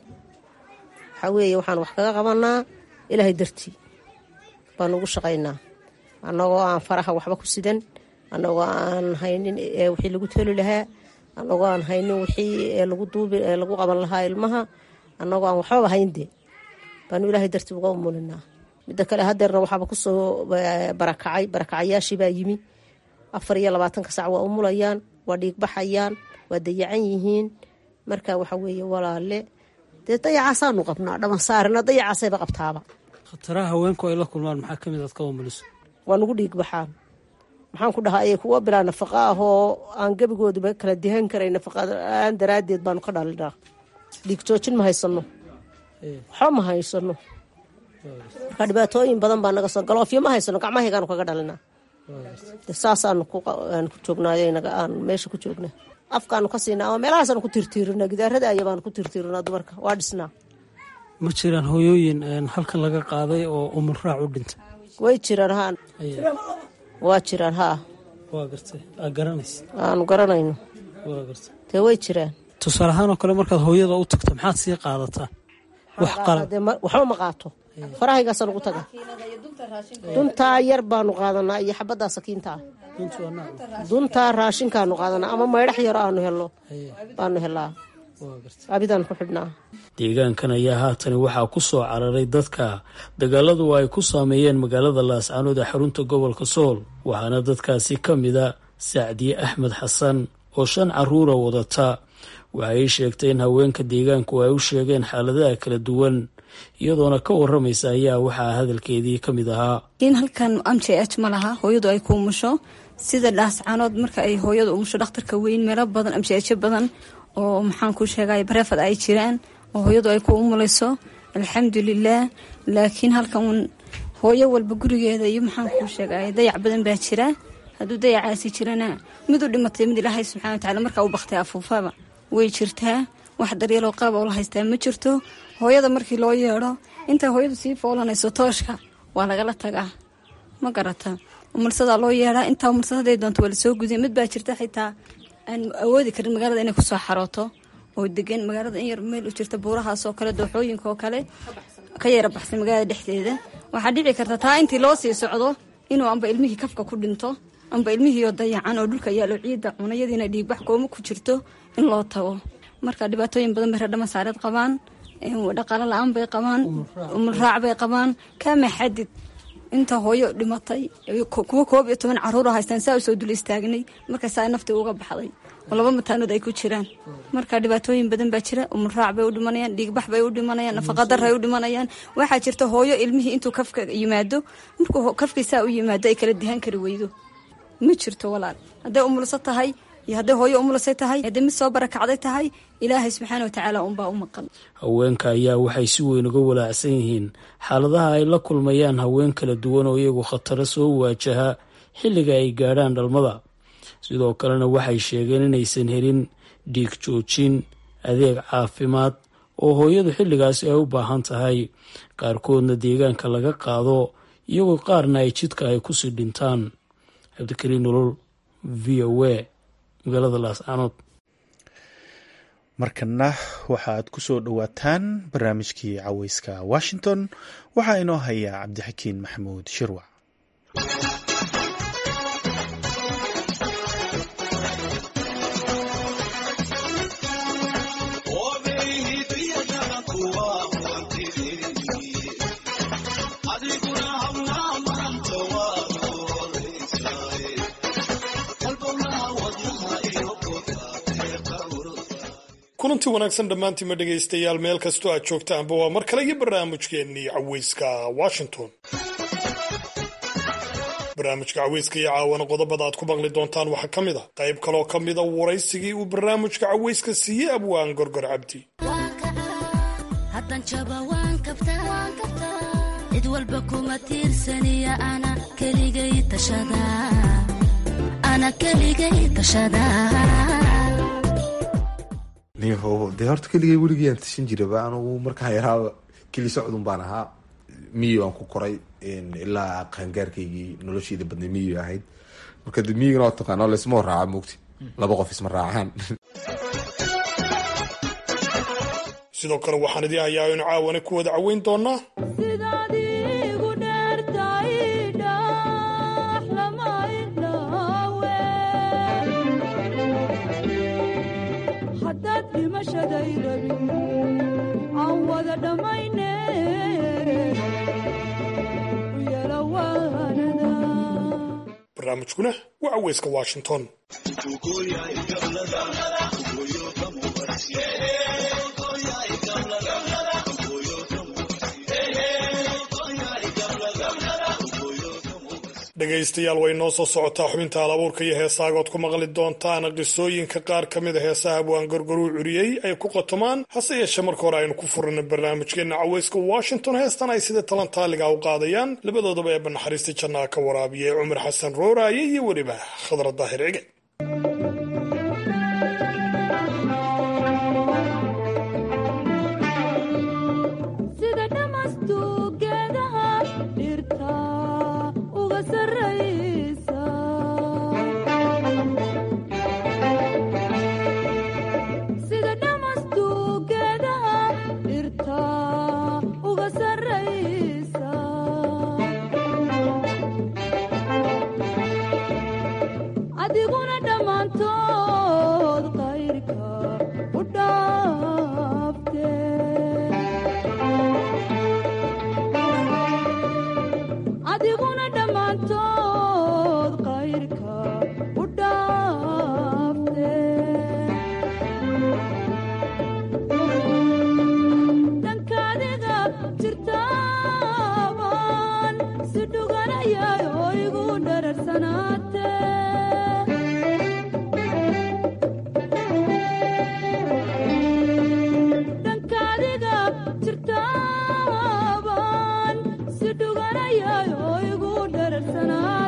waxaa weeye waxaan wax kaga qabanaa ilaahay dartii baanu ugu shaqaynaa annagoo aan faraha waxba ku sidan annagoo aan haynin wixii lagu toli lahaa annagoo aan haynin wixii lagu duubi lagu qaban lahaa ilmaha annagoo aan waxbaba hayndee baanu ilaahay dartii uga umulinaa midda kale hadeerna waxaaba kusoo barakacay barakacayaashiibaa yimi afar iyo labaatanka sac waa umulayaan waa dhiigbaxayaan waa dayacan yihiin marka waxa weeye walaale dee dayacaasaanu qabnaa dhamansaarina dayacaasayba qabtaaba khataraha haweenku ay la kulmaan maxaa kamid aad ka umuliso waa nugu dhiig baxaan maxaan ku dhahaa kuwa bilaa nafaqa ah oo aan gebigooduba kala dihan karay nafaqaan daraaddeed baanu ka dhalinaa dhiig joojin ma haysano waxba ma haysano marka dhibaatooyin badan baa naga soo galoofyo ma haysano gacmahaygaanu kaga dhalinaa saasaanu ku joognaayo aan meesha ku joognaa afkaanu ka siinaa ama meelahaasaanu ku tirtiirinaa gidaarada aya baanu ku tirtiirinaa dumarka waa dhisnaa ma jiraan hooyooyin halkan laga qaaday oo umulraac u dhintay way jiraan haa waa jiraan haa waa gartay aa garanaysa aanu garanayno waa gartay dee way jiraan tusaale ahaan oo kale markaad hooyada u tagto maxaad sii qaadataan wax qalab waxba ma qaato farahaygaasaan ugu taga duntaa yar baanu qaadanaa iyo xabaddaa sakiintaa duntaa raashinkaanu qaadanaa ama maydhax yaro aanu helo baanu helaa abidaan ku xidhnaa deegaankan ayaa haatani waxaa ku soo cararay dadka dagaaladu ay ku saameeyeen magaalada laascaanood ee xarunta gobolka sool waxaana dadkaasi ka mida sacdiye axmed xasan oo shan caruura wadata waxay sheegtay in haweenka deegaanku ay u sheegeen xaaladaha kala duwan iyadoona ka waramaysa ayaa waxaa hadalkeedii ka mid ahaa in halkan m j h ma laha hooyadu ay ku umusho sida dhaascaanood marka ay hooyadu umusho dhakhtarka weyn meelo badan m j h badan oo maxaan ku sheegay bareefad ay jiraan oo hooyadu ay ku umulayso alxamdulilaah laakiin halkan hooyo walba gurigeeda iyo maxaan kuu sheegay dayac badan baa jira hadduu dayacaasi jirana mid u dhimatay mid ilaahay subxana watacala markaa u baktay afuufaba way jirtaa wax daryeeloo qaab oo la haystaa ma jirto hooyada markii loo yeedho intaa hooyadu sii foolanayso tooshka waa lagala tagaa ma garata umulsadaa loo yeedhaa intaa umulsad haday doonto waa lasoo gudiya mid baa jirta xitaa aan awoodi karin magaalada inay kusoo xarooto oo degan magaalada in yar meel u jirta buurahaas oo kale dooxooyinka oo kale ka yara baxsay magaalada dhexdeeda waxaa dhici karta taa intii loo sii socdo inuu amba ilmihii kafka ku dhinto amba ilmihiioo dayacan oo dhulka yaalo ciidda cunayadiina dhiigbax kooma ku jirto in loo tago marka dhibaatooyin badan bay reer dhamasaareed qabaan dhaqaalo la-aan bay qabaan umulraac bay qabaan kaama xadid inta hooyo dhimatay kuwa koob iyo toban caruur haystaan saa usoo dul istaagnay markaasaa naftii uga baxday oo laba mataanood ay ku jiraan marka dhibaatooyin badan baa jira umulraac bay u dhimanayaan dhiigbax bay u dhimanayaan nafaqadar ay u dhimanayaan waxaa jirta hooyo ilmihii intuu kafka yimaado markuu kafkii saa u yimaado ay kala dihaan kari weydo ma jirto walaal hadday umulso tahay iyo hadday hooyo umulasay tahay hadday mid soo barakacday tahay ilaahay subxaana watacaala unbaa u maqan haweenka ayaa waxay si weyn uga walaacsan yihiin xaaladaha ay la kulmayaan haween kala duwan oo iyagu khataro soo waajaha xilliga ay gaadhaan dhalmada sidoo kalena waxay sheegeen inaysan helin dhiig joojin adeeg caafimaad oo hooyadu xilligaasi ay u baahan tahay qaarkoodna deegaanka laga qaado iyagoo qaarna ay jidka ay kusii dhintaan cabdikariin nolol v o a magaalada laascaanood markana waxaaad ku soo dhowaataan barnaamijkii caweyska washington waxaa inoo hayaa cabdixakiin maxamuud shirwac kulanti wanaagsan dhammaantiima dhegaystayaal meel kastoo aad joogtaanba waa mar kale iyo barnaamijkeennii caweyska washington barnaamijka caweyska iyo caawana qodobada aad ku maqli doontaan waxaa ka mid a qayb kaloo ka mida waraysigii uu barnaamijka caweyska siiyey abwaan gorgor cabdi cid walba kuma tiirsaniya ana keligay tashada dee horta keligay weligayaan tashan jiraba anugu markaan yaraa keli socdun baan ahaa miyi aan ku koray ilaa qaangaarkaygii nolosheeda badnay miyi ahayd marka de miyigana waa taqaana laysma horraaca moogti laba qof isma raacaan sidoo kale waxaan idii hayaa inu caawana ku wada caweyn doonaa barnaamijkuna waa caweyska washington dhegaystayaal way noo soo socotaa xubinta alabuurka iyo heesaagood ku maqli doontaan qisooyinka qaar ka mid a heesaha abwaan gorgoruu curiyey ay ku qotomaan hase yeeshee marka hore aynu ku furina barnaamijkeena caweyska washington heestan ay sida talantaaliga u qaadayaan labadoodaba ee banaxariista jannaa ka waraabiyey cumar xasan rooraaye iyo weliba khadra daahir cige jirtaaban si dhuganayay oo igu dhararsanaa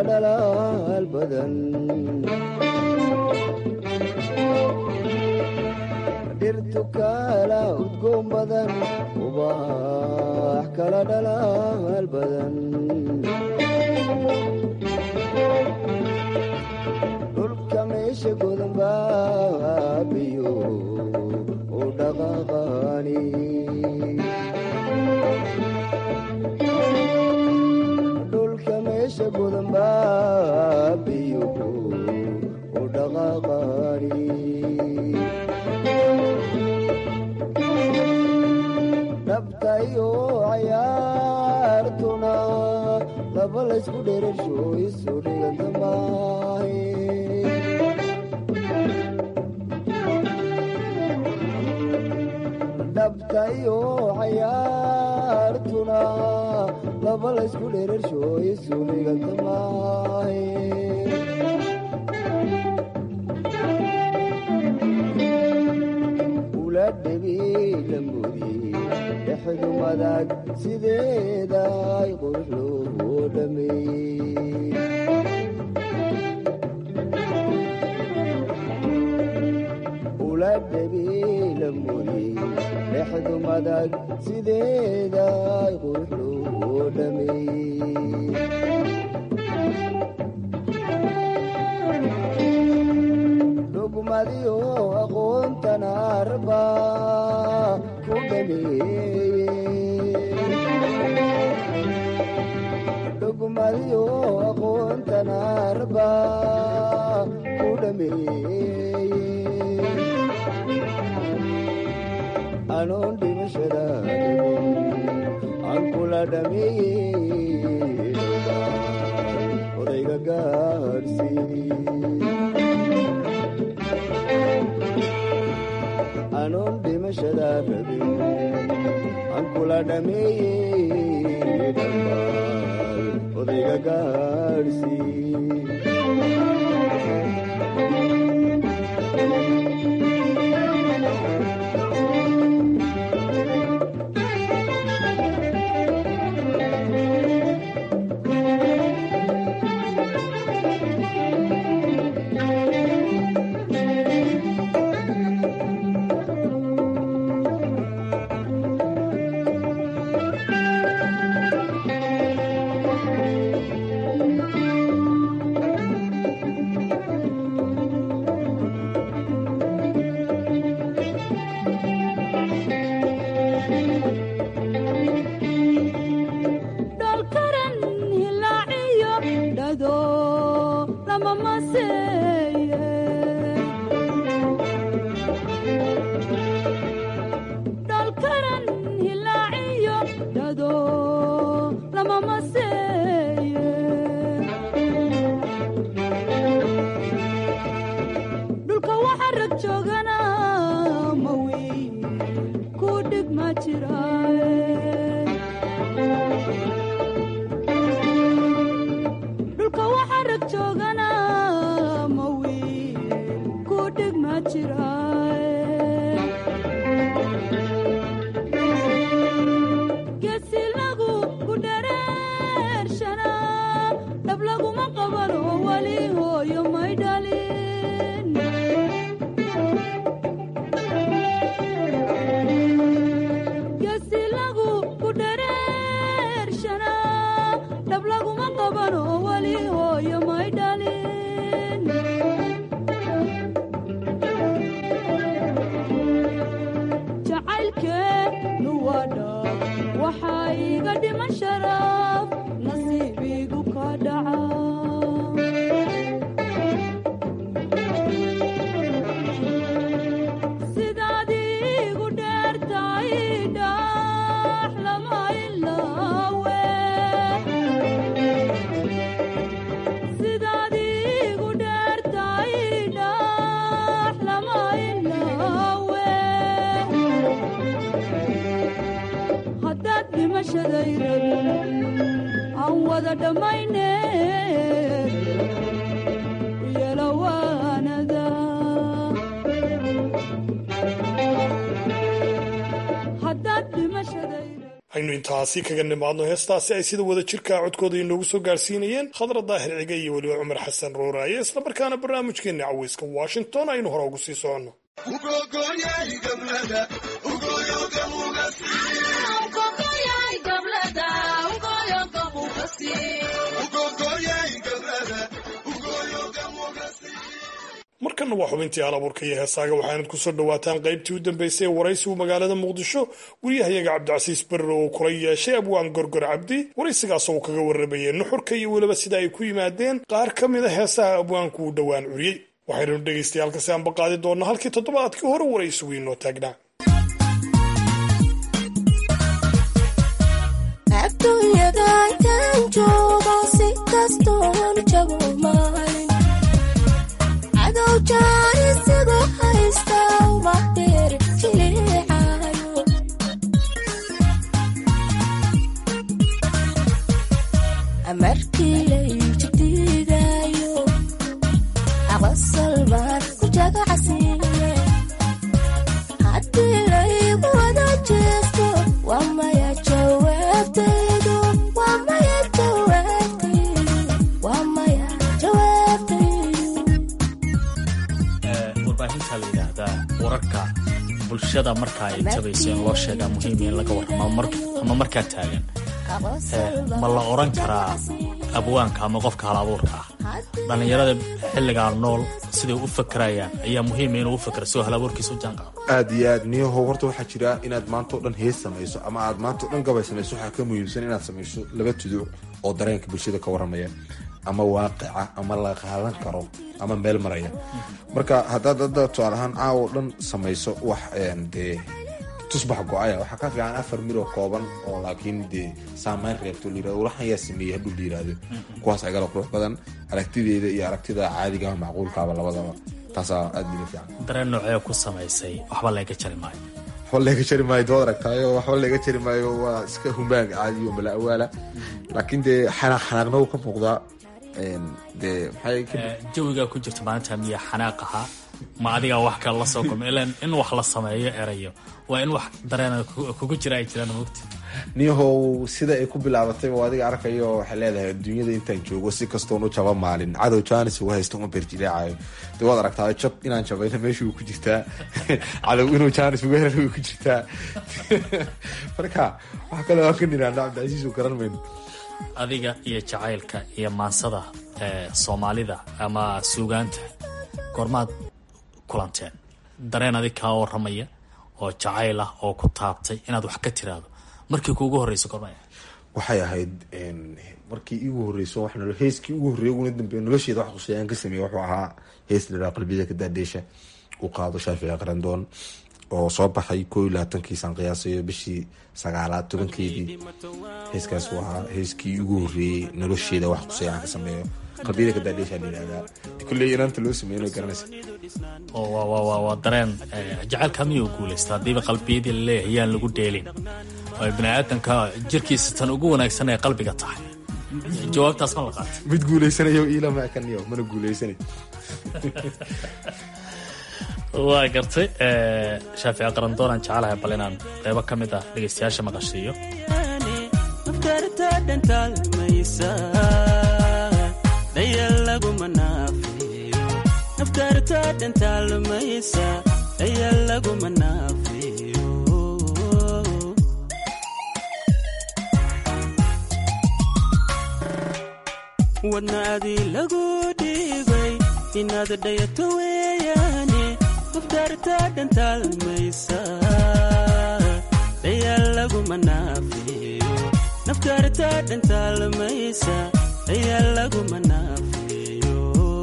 dhalaal badan dhirtu kala udgoon badan ubax kala dhalaal badan dhulka meesha godan baabiyo u dhaqaaqaani dhulka meesha godan baabiyo u dhaqaaqaani dhabtayo cayaartuna laba laysku dherersho isu dhiganta maahe dhabtayo cayaartuna laba laysku dherersho isu dhiganta maahe ula dhebi lamudi dhexdu madag sideeday qurux loo dhameeyey ula dhebi lamudi dhexdu madag sideeday qurux loo dhameeyey dhugmadiyo aqoontan arba ku dhameeyey dhugmadiyo aqoontan arba ku dhameeyey anoon dhimashada aan kula dhameeyey odayga gaarsiiyey anoon dhimashada rabin aan kula dhameeyey dhambaal odayga gaadhsii dholkaran hilaaciyo dhado lama maseeye dholkaran hilaaciyo dhado lama maseeye dhulka waxa rag joogana mawiin ku dhig ma jiraaye dhulka waxa rag joogana mawiin ku dhig ma jiraaye geesi lagu ku dhareershana dhab laguma qaban oo weli hooyo may dhalin geesi lagu ku dhareershana dhab laguma qaban oo weli hooyo may dhalin jacaylkeenu waa dhab waxaa iga dhiman sharaf nasiibigu ka dhaca sidaad igu dheertahay dhax lama ilaawe sidaad igu dheertahay dhax lama ilaawe haddaad dhimashaday rabin aan wada dhammayne yelawaanada haddaad dhimashaday aynu aynu intaasi kaga nimaadno heestaasi ay sida wada jirkaa codkooda inoogu soo gaarsiinayeen khadra daahir ciga iyo weliba cumar xasan rooraaye islamarkaana barnaamijkeenna caweyska washington aynu hore ugu sii soconno markanna waa xubintii halabuurka iyo heesaaga waxaanad ku soo dhowaataan qaybtii u dambeysay ee waraysigu magaalada muqdisho guryahayaga cabdicasiis berre oo kula yeeshay abwaan gorgor cabdi waraysigaasoo uu kaga warramayay nuxurka iyo weliba sida ay ku yimaadeen qaar ka mid a heesaha abwaanku uu dhowaan curiyey waxaynu dhegaystayaal kasi aanba qaadi doonnaa halkii toddobaadkii hore waraysigu inoo taagnaa markii layjdiidayo aqasal baan ku jagacsiiye haddii laygu wada jeesto waa maya jawaabtaydu waa maya jawaabtaydu waa maya jawaabtaydu warbaahinta la yidhaahdaa wararka bulshada marka ay tabayso in loo sheegaa muhiim in laga warramo ama markaa taagan ma la oran karaa abwaanka ama qofka hal abuurka ah dhallinyarada xilligaa nool siday u fakerayaan ayaa muhiima inuu u fakero si hal abuurkiisa u jaanqaado aad iyo aad niyahow horta waxaa jira inaad maanta o dhan hees samayso ama aad maanta o dhan gabay samayso waxaa ka muhiimsan inaad samayso laba tuduc oo dareenka bulshada ka warramaya ama waaqica ama la qaadan karo ama meel maraya marka haddaad hadda tusaale ahaan caawo dhan samayso wax dee tusbax go-aya waxaa ka fiican afar miroo kooban oo laakiin dee saamayn reebto layirahdo walaxan yaa sameeyey hadhuu la yirahdo kuwaas agala qurux badan aragtideeda iyo aragtida caadigaha macquulkaaba labadaba taasaa aad bila fiican dareen noocee ku samaysay waxba laga jari maayo waxba laga jari maayo dood aragtaayo waxba laga jari maayo waa iska humaag caadi oo mala awaala laakiin dee xanaaq xanaaqna wuu ka muuqdaa dee maxay jawigaa ku jirta maalinta miya xanaaq ahaa ma adigaa wax kale la soo kulma ilaan in wax la sameeyo erayo waa in wax dareena kugu jira ay jiraan mogti niyahow sida ay ku bilaabatay oo adiga arkayo waxay leedahay adduunyada intaan joogo si kastoon u jaba maalin cadow jaanis uga haysto uma berjileecayo dee waad aragtaa jab inaan jabayna meesha uu ku jirtaa cadow inuu jaanis uga hela ku jirtaa marka wax kale waan ka niraana cabdicasiis uu garan mayno adiga iyo jacaylka iyo maansada soomaalida ama suugaanta goormaad kulanteen dareen adig kaa waramaya oo jacayl ah oo ku taabtay inaad wax ka tiraahdo markii kuugu horreysa goorma waxay ahayd markii iigu horreyso wax nolo heeskii ugu horreeya uguna dambeeya nolosheeda wax quseeyaan ka sameeyey wuxuu ahaa hees liraa qalbiyada ka daadheesha uu qaado shaafici qarandoon oo soo baxay koo iyo labaatankiisaan qiyaasayo bishii sagaalaad tobankeedii heeskaas uu ahaa heeskii ugu horreeyey nolosheeda wax quseeyaan ka sameeyo qalbiyada ka daadheesha la yidhahdaa kulley inaanta loo sameeyo garanaysa waa dareen jacaylka miyuu guulaysta haddiiba qalbiyadii laleeyahay yaan lagu dheelin oo biniaadanka jirkiisa tan ugu wanaagsan ee qalbiga tahay jawaabtaas ma la qaata mid guulaysanayo iilama ekaniyo mana guulaysanay waa gartay shaafici qarandoonaan jecelahay bal inaan qeybo ka mid ah dhegeystayaasha maqashiiyo afkaarta dhantaalmaysa ayaa laguma naafiyo wadnaadii lagu dhiibay inaad dhayato weeyaane afkaarta dhantaalmaysa ayaa laguma naafiyo nafkaarta dhantaalmaysa ayaa laguma naafiyo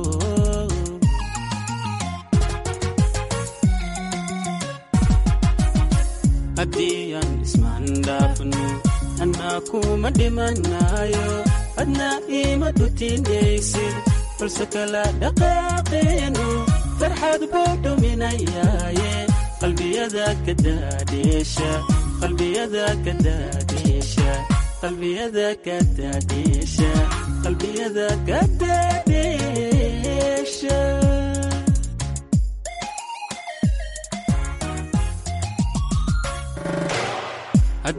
haddii aan ismaandhaafno annaa kuma dhimanayo adna ima dhutinaysid balse kala dhaqaaqeenu farxad buu dhuminayaaye qalbiyada ka daadheesha qalbiyada ka daadheesha qalbiyada ka daadheesha qalbiyada ka daadheesha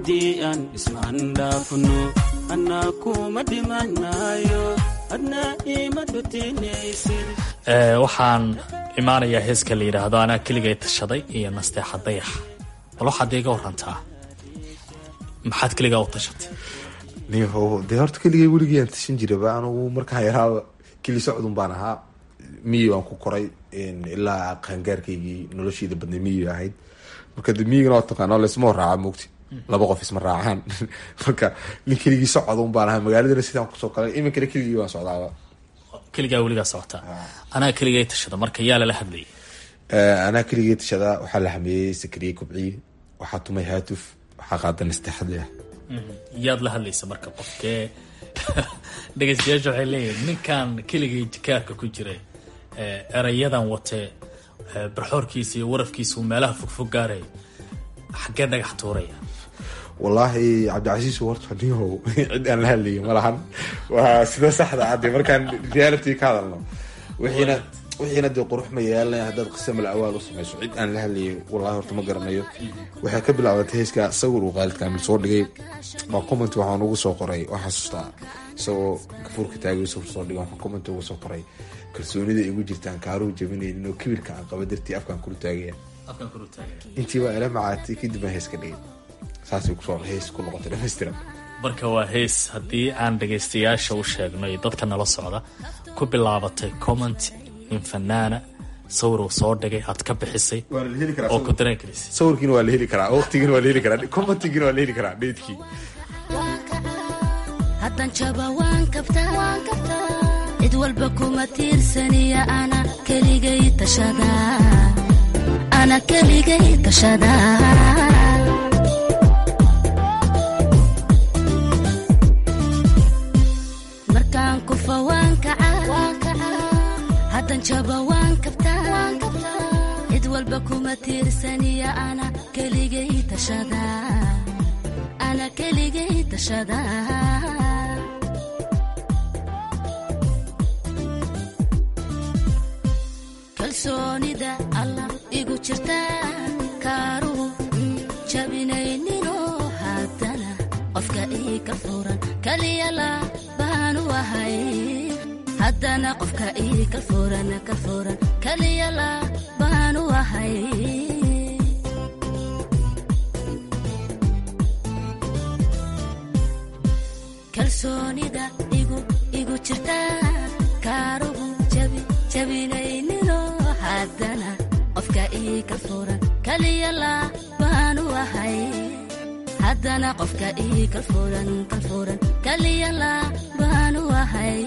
haddii aan ismaandhaafno annaa kuma dhimanayo adna ima dhutinaysid waxaan imaanayaa heeska la yidhaahdo anaa keligay tashaday iyo nasteexa dayax bal waxaad iga warantaa maxaad keligaa u tashatay niho dee horta keligay weligii aan tashan jiraba anugu markaan yaraaba keli socdun baan ahaa miyi aan ku koray ilaa qaangaarkaygii nolosheeda badnay miyi ahayd marka de miyigana waa taqaana laysma horraaca moogti laba qof isma raacaan marka nin keligii socdun baan ahaa magaaladana sidaan kusoo galay iminkana keligii waan socdaaba keligaa weligaa socotaa anaa keligay tashada marka yaa lala hadlayay anaa keligay tashadaa waxaa la hameeyey sakariye kobciye waxaa tumay haatuf waxaa qaadan istexadle ah yaad la hadlaysa marka qofkee dhegeystayaasha waxay leeyihin ninkan keligay jikaarka ku jiray erayadan watee barxoorkiisa iyo warafkiisa uu meelaha fogfog gaaraya xaggee dhagax tuuraya wallaahi cabdicasiis horta nihow cid aan la hadlayo ma lahan waa sida saxda ah dee markaan reality ka hadalno wixiina wixiina dee qurux ma yeelanaya haddaad qisa mal awaal u samayso cid aan la hadlayo wallahi horta ma garanayo waxay ka bilaabatay heeska sawir uu qaalid kaamil soo dhigay baa comment waxaan ugu soo qoray waa xasuustaa isagoo gafuurka taagay sawir soo dhigay waxaan comment ugu soo qoray kalsoonida igu jirtaan kaaruhu jabinaynin oo kibirka aan qaba dartii afkaan kula taagaya intii baa ila macaatay kadib baan hees ka dhigay saasay kusoo hees ku noqotay dhammaystiran marka waa hees haddii aan dhagaystayaasha u sheegno iyo dadka nala socda ku bilaabatay comment nin fanaana sawir uu soo dhigay aad ka bixisay oo ku dareen karisay sawirkiina waa la heli karaa waqtigiina waa la heli karaa commentigiina waa la heli karaa dheedkii haddan jaba waan kabtaa cid walba kuma tiirsaniya ana keligay tashada ana keligay tashada markaan kufa waan kaca haddan jaba waan kabtaa cid walba kuma tiirsaniya ana keligay tashada ana keligay tashada kalsoonida allah igu jirta kaaruhu jabinaynino haddana qofka ii ka furan kaliyala baanu ahay haddana qofka ii ka furan ka furan kaliyala baanu ahay kalsoonida igu igu jirta kaaruhu jabi jabinaynino haddana qofka ii ka furan kaliyala baanu ahay haddana qofka ii ka furan ka furan kaliyala baanu ahay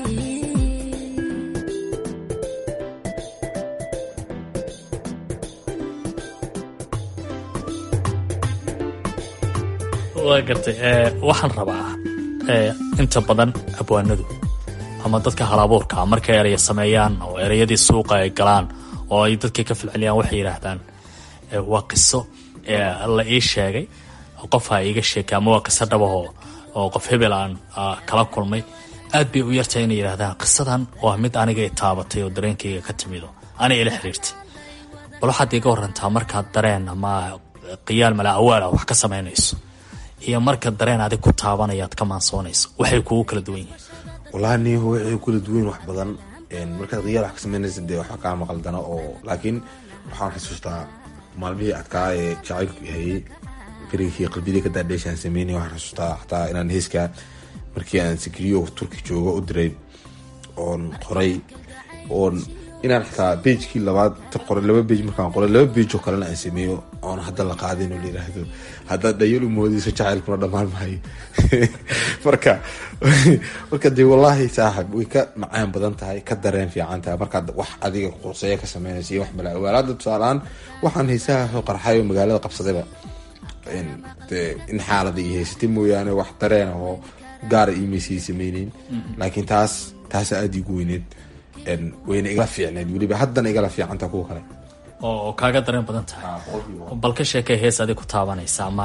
waa gartay waxaan rabaa inta badan abwaanadu ama dadka halabuurka markay eraya sameeyaan oo ereyadii suuqa ay galaan oo ay dadkii ka filceliyaan waxay yidhaahdaan waa qiso la ii sheegay qofha iiga sheekay ama waa qiso dhabahoo oo qof hebel aan kala kulmay aad bay u yartahay inay yidhahdaan qisadan waa mid aniga i taabatay oo dareenkayga ka timido aniga ila xiriirtay bal waxaad iiga warantaa markaad dareen ama qiyaal mala awaal ah wax ka samaynayso iyo marka dareen adig ku taabanaya ad ka maansoonayso waxay kugu kala duwan yihiin wallahi niho waxay kula duwan wax badan markaad khiyaal wax ka samaynaysa dee waxba kaa maqaldana oo laakiin waxaan xasuustaa maalmihii adkaa ee jacaylku hayay berigkii qalbiyadii ka daadheeshaan sameynay waxaan xasuustaa xataa inaan heeska markii aan sikriyo turki joogo u diray oon qoray oon inaan xataa beijkii labaad qoray laba beij markaan qoray laba beij oo kalena aan sameeyo oon hadda la qaadin oo la yiraahdo haddaad dhayal u moodayso jacaylkuna dhammaan maayo marka marka dee wallaahi saaxib way ka macaan badan tahay ka dareen fiican tahay markaad wax adiga quseeya ka sameynaysa iyo wax mala awaal hadda tusaaleaan waxaan haysaha soo qarxay oo magaalada qabsadayba dee in xaalada iyo haysatay mooyaane wax dareen oo gaara iimaysay sameyneyn laakiin taas taasa aada igu weyneed wayna igala fiicneed weliba haddana igala fiicanta kuwa kale oo kaaga dareen badan tahay bal ka sheekay hees adig ku taabanaysa ama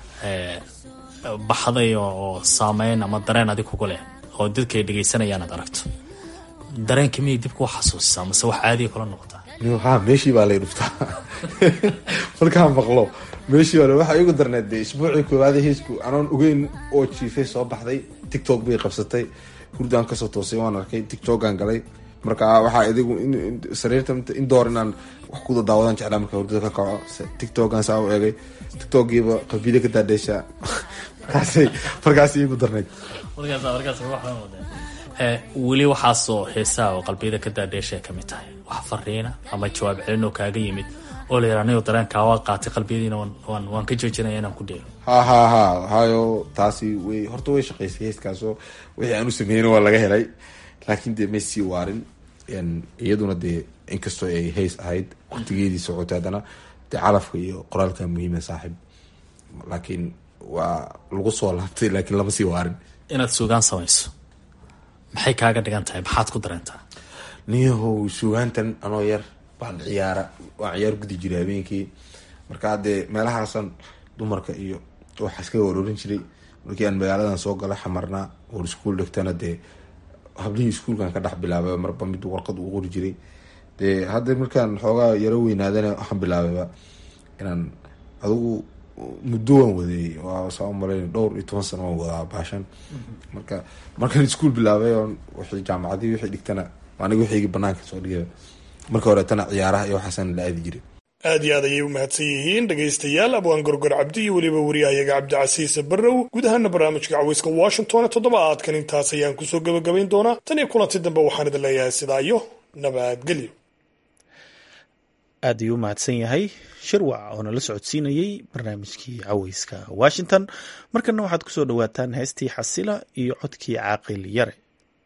baxday oo saameyn ama dareen adig kugu leh oo dadka ay dhegaysanayaan aad aragto dareenka miyay dib kuu xasuusisaa mase wax caadiya kula noqotaa ha meeshii baa lay dhuftaa markaan maqlo meeshii baa waxaa igu darneed dee isbuucii koowaad heesku anoon ogeyn oo jiifay soo baxday tiktok bay qabsatay hurdaan kasoo toosay waan arkay tiktokaan galay marka waxaa idigu sariirta indoor inaan wax kuda daawadaan jeclaa marka hurdada ka kaco tiktokan saa u eegay tiktokiiba qalbiyada ka daadheyshaa markaasay markaas igu darneyd weli waxaasoo heesaha oo qalbiyada ka daadheeshay ka mid tahay wax fariina ama jawaab celinoo kaaga yimid oo la yidhaa anigo dareenkaa waa qaatay qalbiyadiina waan waan ka joojinaya inaan ku dheelo ha ha ha hayo taasi way horta way shaqaysay heeskaasoo wixii aan u sameeyna waa laga helay laakiin dee may sii waarin iyaduna dee inkastoo ay heys ahayd waqtigeedii socotay haddana dee calafka iyo qoraalka muhiima saaxib laakiin waa lagu soo laabtay laakiin lama sii waarin inaad sugaan samayso maxay kaaga dhigan tahay maxaad ku dareentaa niyahow sugaantan anoo yar baan ciyaara waan ciyaar gudi jiray habeenkii markaa dee meelahaasan dumarka iyo waxaa iskaga waroorin jiray markii aan magaaladan soo gala xamarnaa oon iskuol dhigtana dee hablihii iskuolkan ka dhex bilaabay marba mid warqad uu qori jiray dee hadda markaan xoogaa yaro weynaadana waxaan bilaabayba inaan adigu muddo waan wadeeyey waa saa umalayn dhowr iyo toban sano waan wadaa baashan marka markaan iskuol bilaabay oon wixii jaamacadii wixii dhigtana aniga wixigi banaanka soo dhigay marka horeetana ciyaaraha iyo waxaasan la aadi jiray aad iyo aad ayay u mahadsan yihiin dhegaystayaal abwaan gorgor cabdi iyo weliba wariyahayaga cabdicasiis barrow guud ahaana barnaamijka caweyska washington toddobaadkan intaas ayaan kusoo gebagabayn doonaa tan iyo kulanti dambe waxaan idin leeyahay sidaa iyo nabadgelyo aad ayuu u mahadsan yahay shirwac oo nala socodsiinayey barnaamijkii caweyska washington markana waxaad kusoo dhawaataan heestii xasila iyo codkii caaqil yare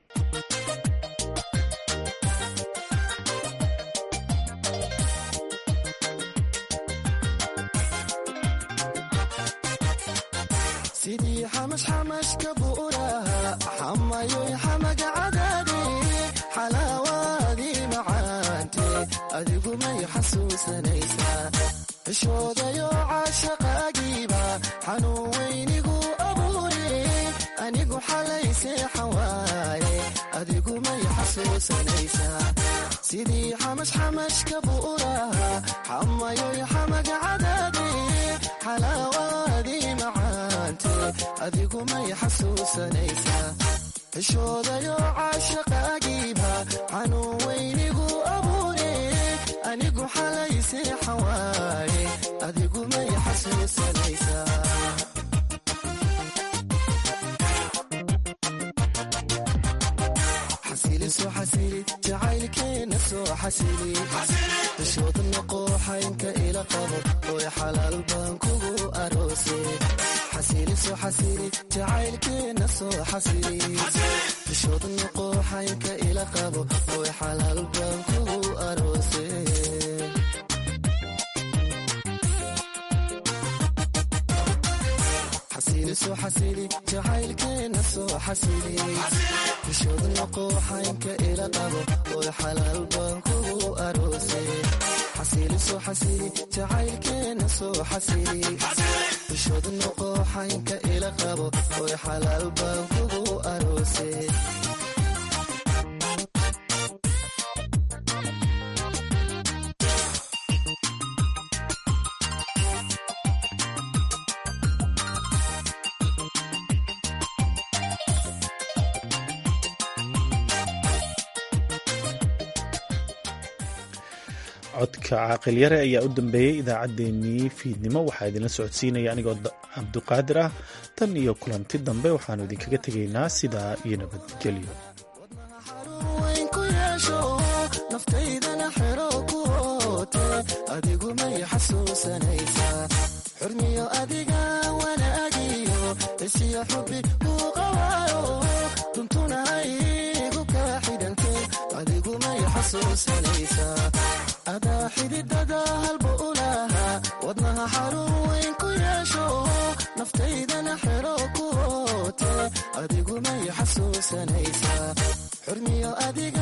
sidii xamashxamashka buuraha xamayoy xamaga cadaade xalaawaadii macaante adigu may xasuusanaysaa cishoodayo caashaqaagiiba xanuun weynigu abuure anigu xalay seexan waaye adigu may xasuusanaysaa sidii xamashxamashka buuraha xamayoy xamaga cadaade xalaawaadii macaante adigu may xasuusanaysaa cishoodayo caashaqaagiiba xanuun weynigu abuure anigu xalay seexan waaye adigu may xasuusanaysaa xasiliso xasili jacaylkeena soo xasili cishooda noqooxaynka ila qabo oy xalaal baan kugu aroose xasiliso xasili jacaylkeena soo xasili cishooda noqooxaynka ila qabo oy xalaal baan kugu aroose xasiliso xasili jacaylkeena soo xasili cishooda noqooxaynka ila qabo oy xalaal baan kugu aroose xasiliso xasili jacaylkeena soo xasili cishooda noqooxaynka ila qabo oy xalaal baan kugu aroose codka caaqil yare ayaa u dambeeyey idaacaddeenii fiidnimo waxaa idinla socodsiinaya anigoo cabduqaadir ah tan iyo kulanti dambe waxaanu idinkaga tegaynaa sidaa iyo nabadgelyo ku yeesho naftaydana xero ku oote adigu may xasuusanaysaa xurmiyo adiga wanaagiyo isiyo xubbi uu qawaayo duntuna haygu kaa xidhante adigu may xasuusanaysaa adaa xididada halba u lahaa wadnaha xarun weyn ku yeesho naftaydana xero ku oote adigu may xasuusanaysaa xurmiyo adiga